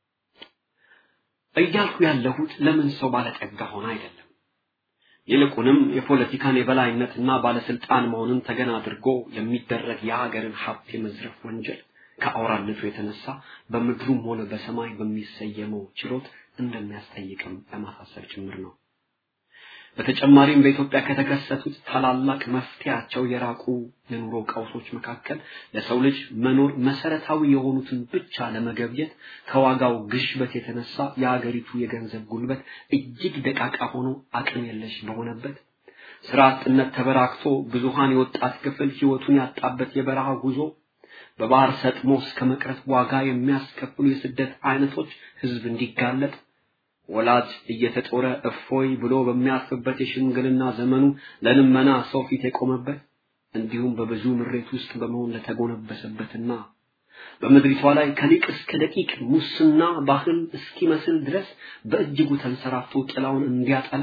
S5: እያልኩ ያለሁት ለምን ሰው ባለጠጋ ሆነ አይደለም። ይልቁንም የፖለቲካን የበላይነትና ባለስልጣን መሆንን ተገን አድርጎ የሚደረግ የሀገርን ሀብት የመዝረፍ ወንጀል ከአውራነቱ የተነሳ በምድሩም ሆነ በሰማይ በሚሰየመው ችሎት እንደሚያስጠይቅም ለማሳሰብ ጭምር ነው። በተጨማሪም በኢትዮጵያ ከተከሰቱት ታላላቅ መፍትያቸው የራቁ የኑሮ ቀውሶች መካከል ለሰው ልጅ መኖር መሰረታዊ የሆኑትን ብቻ ለመገብየት ከዋጋው ግሽበት የተነሳ የሀገሪቱ የገንዘብ ጉልበት እጅግ ደቃቃ ሆኖ አቅም የለሽ በሆነበት ስራ አጥነት ተበራክቶ ብዙሃን የወጣት ክፍል ህይወቱን ያጣበት የበረሃ ጉዞ በባህር ሰጥሞ እስከ መቅረት ዋጋ የሚያስከፍሉ የስደት አይነቶች ህዝብ እንዲጋለጥ ወላጅ እየተጦረ እፎይ ብሎ በሚያርፍበት የሽምግልና ዘመኑ ለልመና ሰው ፊት የቆመበት እንዲሁም በብዙ ምሬት ውስጥ በመሆን ለተጎነበሰበትና በምድሪቷ ላይ ከሊቅ እስከ ደቂቅ ሙስና ባህል እስኪመስል ድረስ በእጅጉ ተንሰራፍቶ ጥላውን እንዲያጠላ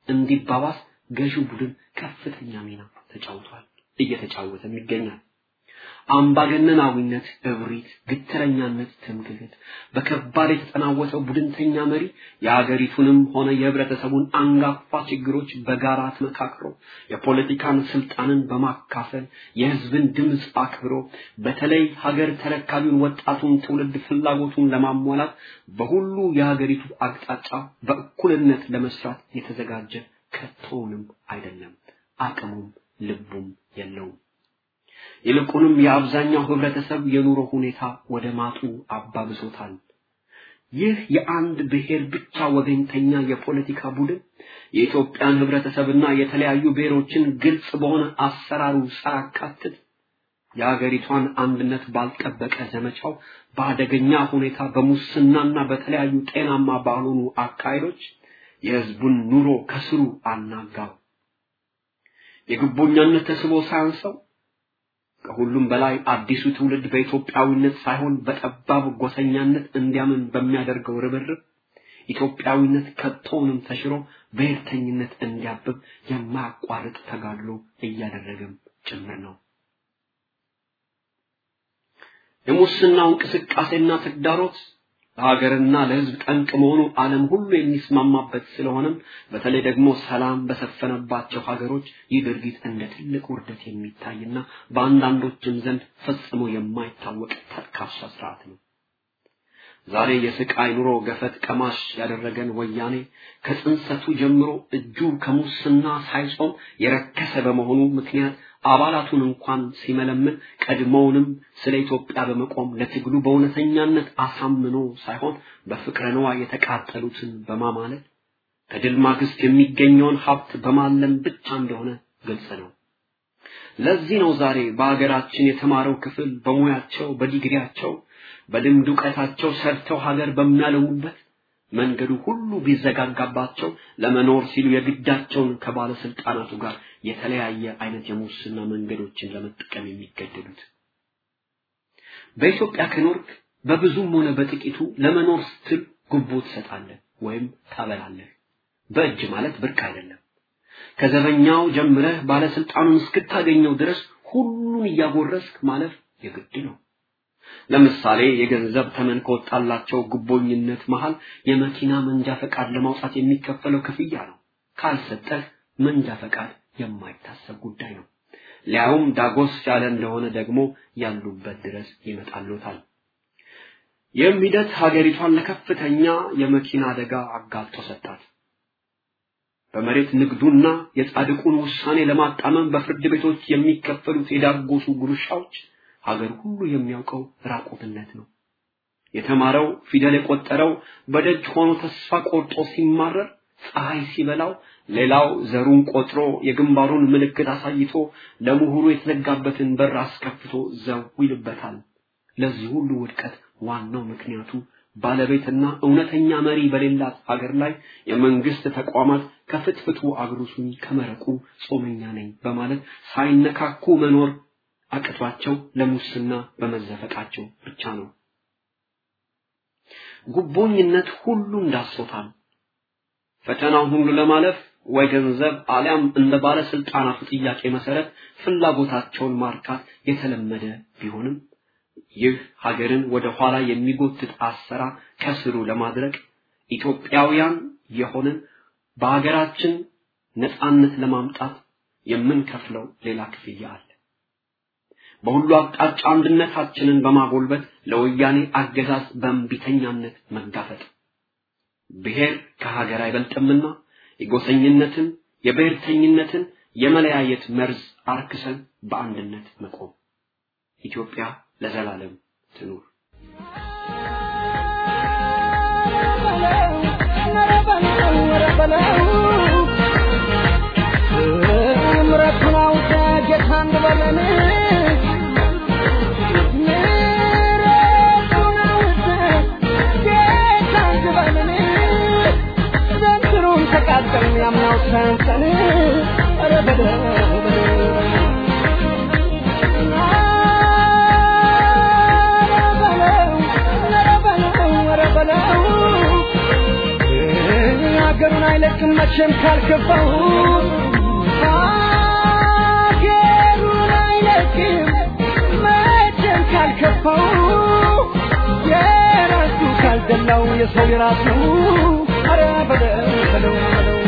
S5: እንዲባባስ ገዢው ቡድን ከፍተኛ ሚና ተጫውቷል፣ እየተጫወተም ይገኛል። አምባገነናዊነት፣ እብሪት፣ ግትረኛነት፣ ትምክህት፣ በከባድ የተጠናወተው ቡድንተኛ መሪ የአገሪቱንም ሆነ የህብረተሰቡን አንጋፋ ችግሮች በጋራ ተመካክሮ የፖለቲካን ስልጣንን በማካፈል የህዝብን ድምፅ አክብሮ በተለይ ሀገር ተረካቢውን ወጣቱን ትውልድ ፍላጎቱን ለማሟላት በሁሉ የሀገሪቱ አቅጣጫ በእኩልነት ለመስራት የተዘጋጀ ከቶውንም አይደለም። አቅሙም ልቡም የለውም። ይልቁንም የአብዛኛው ህብረተሰብ የኑሮ ሁኔታ ወደ ማጡ አባብሶታል። ይህ የአንድ ብሔር ብቻ ወገንተኛ የፖለቲካ ቡድን የኢትዮጵያን ህብረተሰብና የተለያዩ ብሔሮችን ግልጽ በሆነ አሰራሩ ሳያካትት የአገሪቷን አንድነት ባልጠበቀ ዘመቻው በአደገኛ ሁኔታ በሙስናና በተለያዩ ጤናማ ባልሆኑ አካሄዶች የህዝቡን ኑሮ ከስሩ አናጋው። የግቦኛነት ተስቦ ሳያንሰው ከሁሉም በላይ አዲሱ ትውልድ በኢትዮጵያዊነት ሳይሆን በጠባብ ጎሰኛነት እንዲያምን በሚያደርገው ርብርብ ኢትዮጵያዊነት ከቶውንም ተሽሮ ብሔርተኝነት እንዲያብብ የማያቋርጥ ተጋድሎ እያደረገም ጭምር ነው። የሙስናው እንቅስቃሴና ተግዳሮት ለሀገርና ለህዝብ ጠንቅ መሆኑ ዓለም ሁሉ የሚስማማበት ስለሆነም በተለይ ደግሞ ሰላም በሰፈነባቸው ሀገሮች ይህ ድርጊት እንደ ትልቅ ውርደት የሚታይና በአንዳንዶችም ዘንድ ፈጽሞ የማይታወቅ ተካሻ ስርዓት ነው። ዛሬ የስቃይ ኑሮ ገፈት ቀማሽ ያደረገን ወያኔ ከጽንሰቱ ጀምሮ እጁ ከሙስና ሳይጾም የረከሰ በመሆኑ ምክንያት አባላቱን እንኳን ሲመለምን ቀድሞውንም ስለ ኢትዮጵያ በመቆም ለትግሉ በእውነተኛነት አሳምኖ ሳይሆን በፍቅረ ነዋ የተቃጠሉትን በማማለል ከድል ማግስት የሚገኘውን ሀብት በማለም ብቻ እንደሆነ ግልጽ ነው። ለዚህ ነው ዛሬ በሀገራችን የተማረው ክፍል በሙያቸው በዲግሪያቸው በልምድ እውቀታቸው ሰርተው ሀገር በሚያለሙበት መንገዱ ሁሉ ቢዘጋጋባቸው ለመኖር ሲሉ የግዳቸውን ከባለስልጣናቱ ጋር የተለያየ አይነት የሙስና መንገዶችን ለመጠቀም የሚገደዱት። በኢትዮጵያ ከኖርክ በብዙም ሆነ በጥቂቱ ለመኖር ስትል ጉቦ ትሰጣለህ ወይም ታበላለህ። በእጅ ማለት ብርቅ አይደለም። ከዘበኛው ጀምረህ ባለስልጣኑን እስክታገኘው ድረስ ሁሉን እያጎረስክ ማለፍ የግድ ነው። ለምሳሌ የገንዘብ ተመን ከወጣላቸው ጉቦኝነት መሃል የመኪና መንጃ ፈቃድ ለማውጣት የሚከፈለው ክፍያ ነው። ካልሰጠህ መንጃ ፈቃድ የማይታሰብ ጉዳይ ነው። ሊያውም ዳጎስ ያለ እንደሆነ ደግሞ ያሉበት ድረስ ይመጣሉታል። ይህም ሂደት ሀገሪቷን ለከፍተኛ የመኪና አደጋ አጋልጦ ሰጣት። በመሬት ንግዱና የጻድቁን ውሳኔ ለማጣመም በፍርድ ቤቶች የሚከፈሉት የዳጎሱ ጉርሻዎች ሀገር ሁሉ የሚያውቀው ራቁትነት ነው። የተማረው ፊደል የቆጠረው በደጅ ሆኖ ተስፋ ቆርጦ ሲማረር ፀሐይ ሲበላው ሌላው ዘሩን ቆጥሮ የግንባሩን ምልክት አሳይቶ ለምሁሩ የተዘጋበትን በር አስከፍቶ ዘው ይልበታል። ለዚህ ሁሉ ውድቀት ዋናው ምክንያቱ ባለቤትና እውነተኛ መሪ በሌላት ሀገር ላይ የመንግስት ተቋማት ከፍትፍቱ አግሩሱኝ ከመረቁ ጾመኛ ነኝ በማለት ሳይነካኩ መኖር አቅቷቸው ለሙስና በመዘፈቃቸው ብቻ ነው። ጉቦኝነት ሁሉን ዳሶታል። ፈተናውን ሁሉ ለማለፍ ወይ ገንዘብ አሊያም እንደ ባለስልጣናቱ ጥያቄ መሰረት ፍላጎታቸውን ማርካት የተለመደ ቢሆንም ይህ ሀገርን ወደ ኋላ የሚጎትት አሰራር ከስሩ ለማድረግ ኢትዮጵያውያን የሆንን በሀገራችን ነፃነት ለማምጣት የምንከፍለው ሌላ ክፍያ አለ። በሁሉ አቅጣጫ አንድነታችንን በማጎልበት ለወያኔ አገዛዝ በእንቢተኛነት መጋፈጥ ብሔር ከሀገር አይበልጥምና የጎሰኝነትን የብሔርተኝነትን የመለያየት መርዝ አርክሰን በአንድነት መቆም ኢትዮጵያ ለዘላለም ትኑር።
S6: ምረቱን አውጣ ጌታ እንበለን ምረቱን አውጣ ጌታ እንበለን ዘንድሮም ተቃጠልን ያምናው ሰንሰን ኧረ በለው በለው ሀገሩን አይለቅም መቼም ካልገባው ሀገሩን አይለቅም ካልከፋው የራሱ ካልደላው የሰው የራሱ ኧረ በለው በለው በለው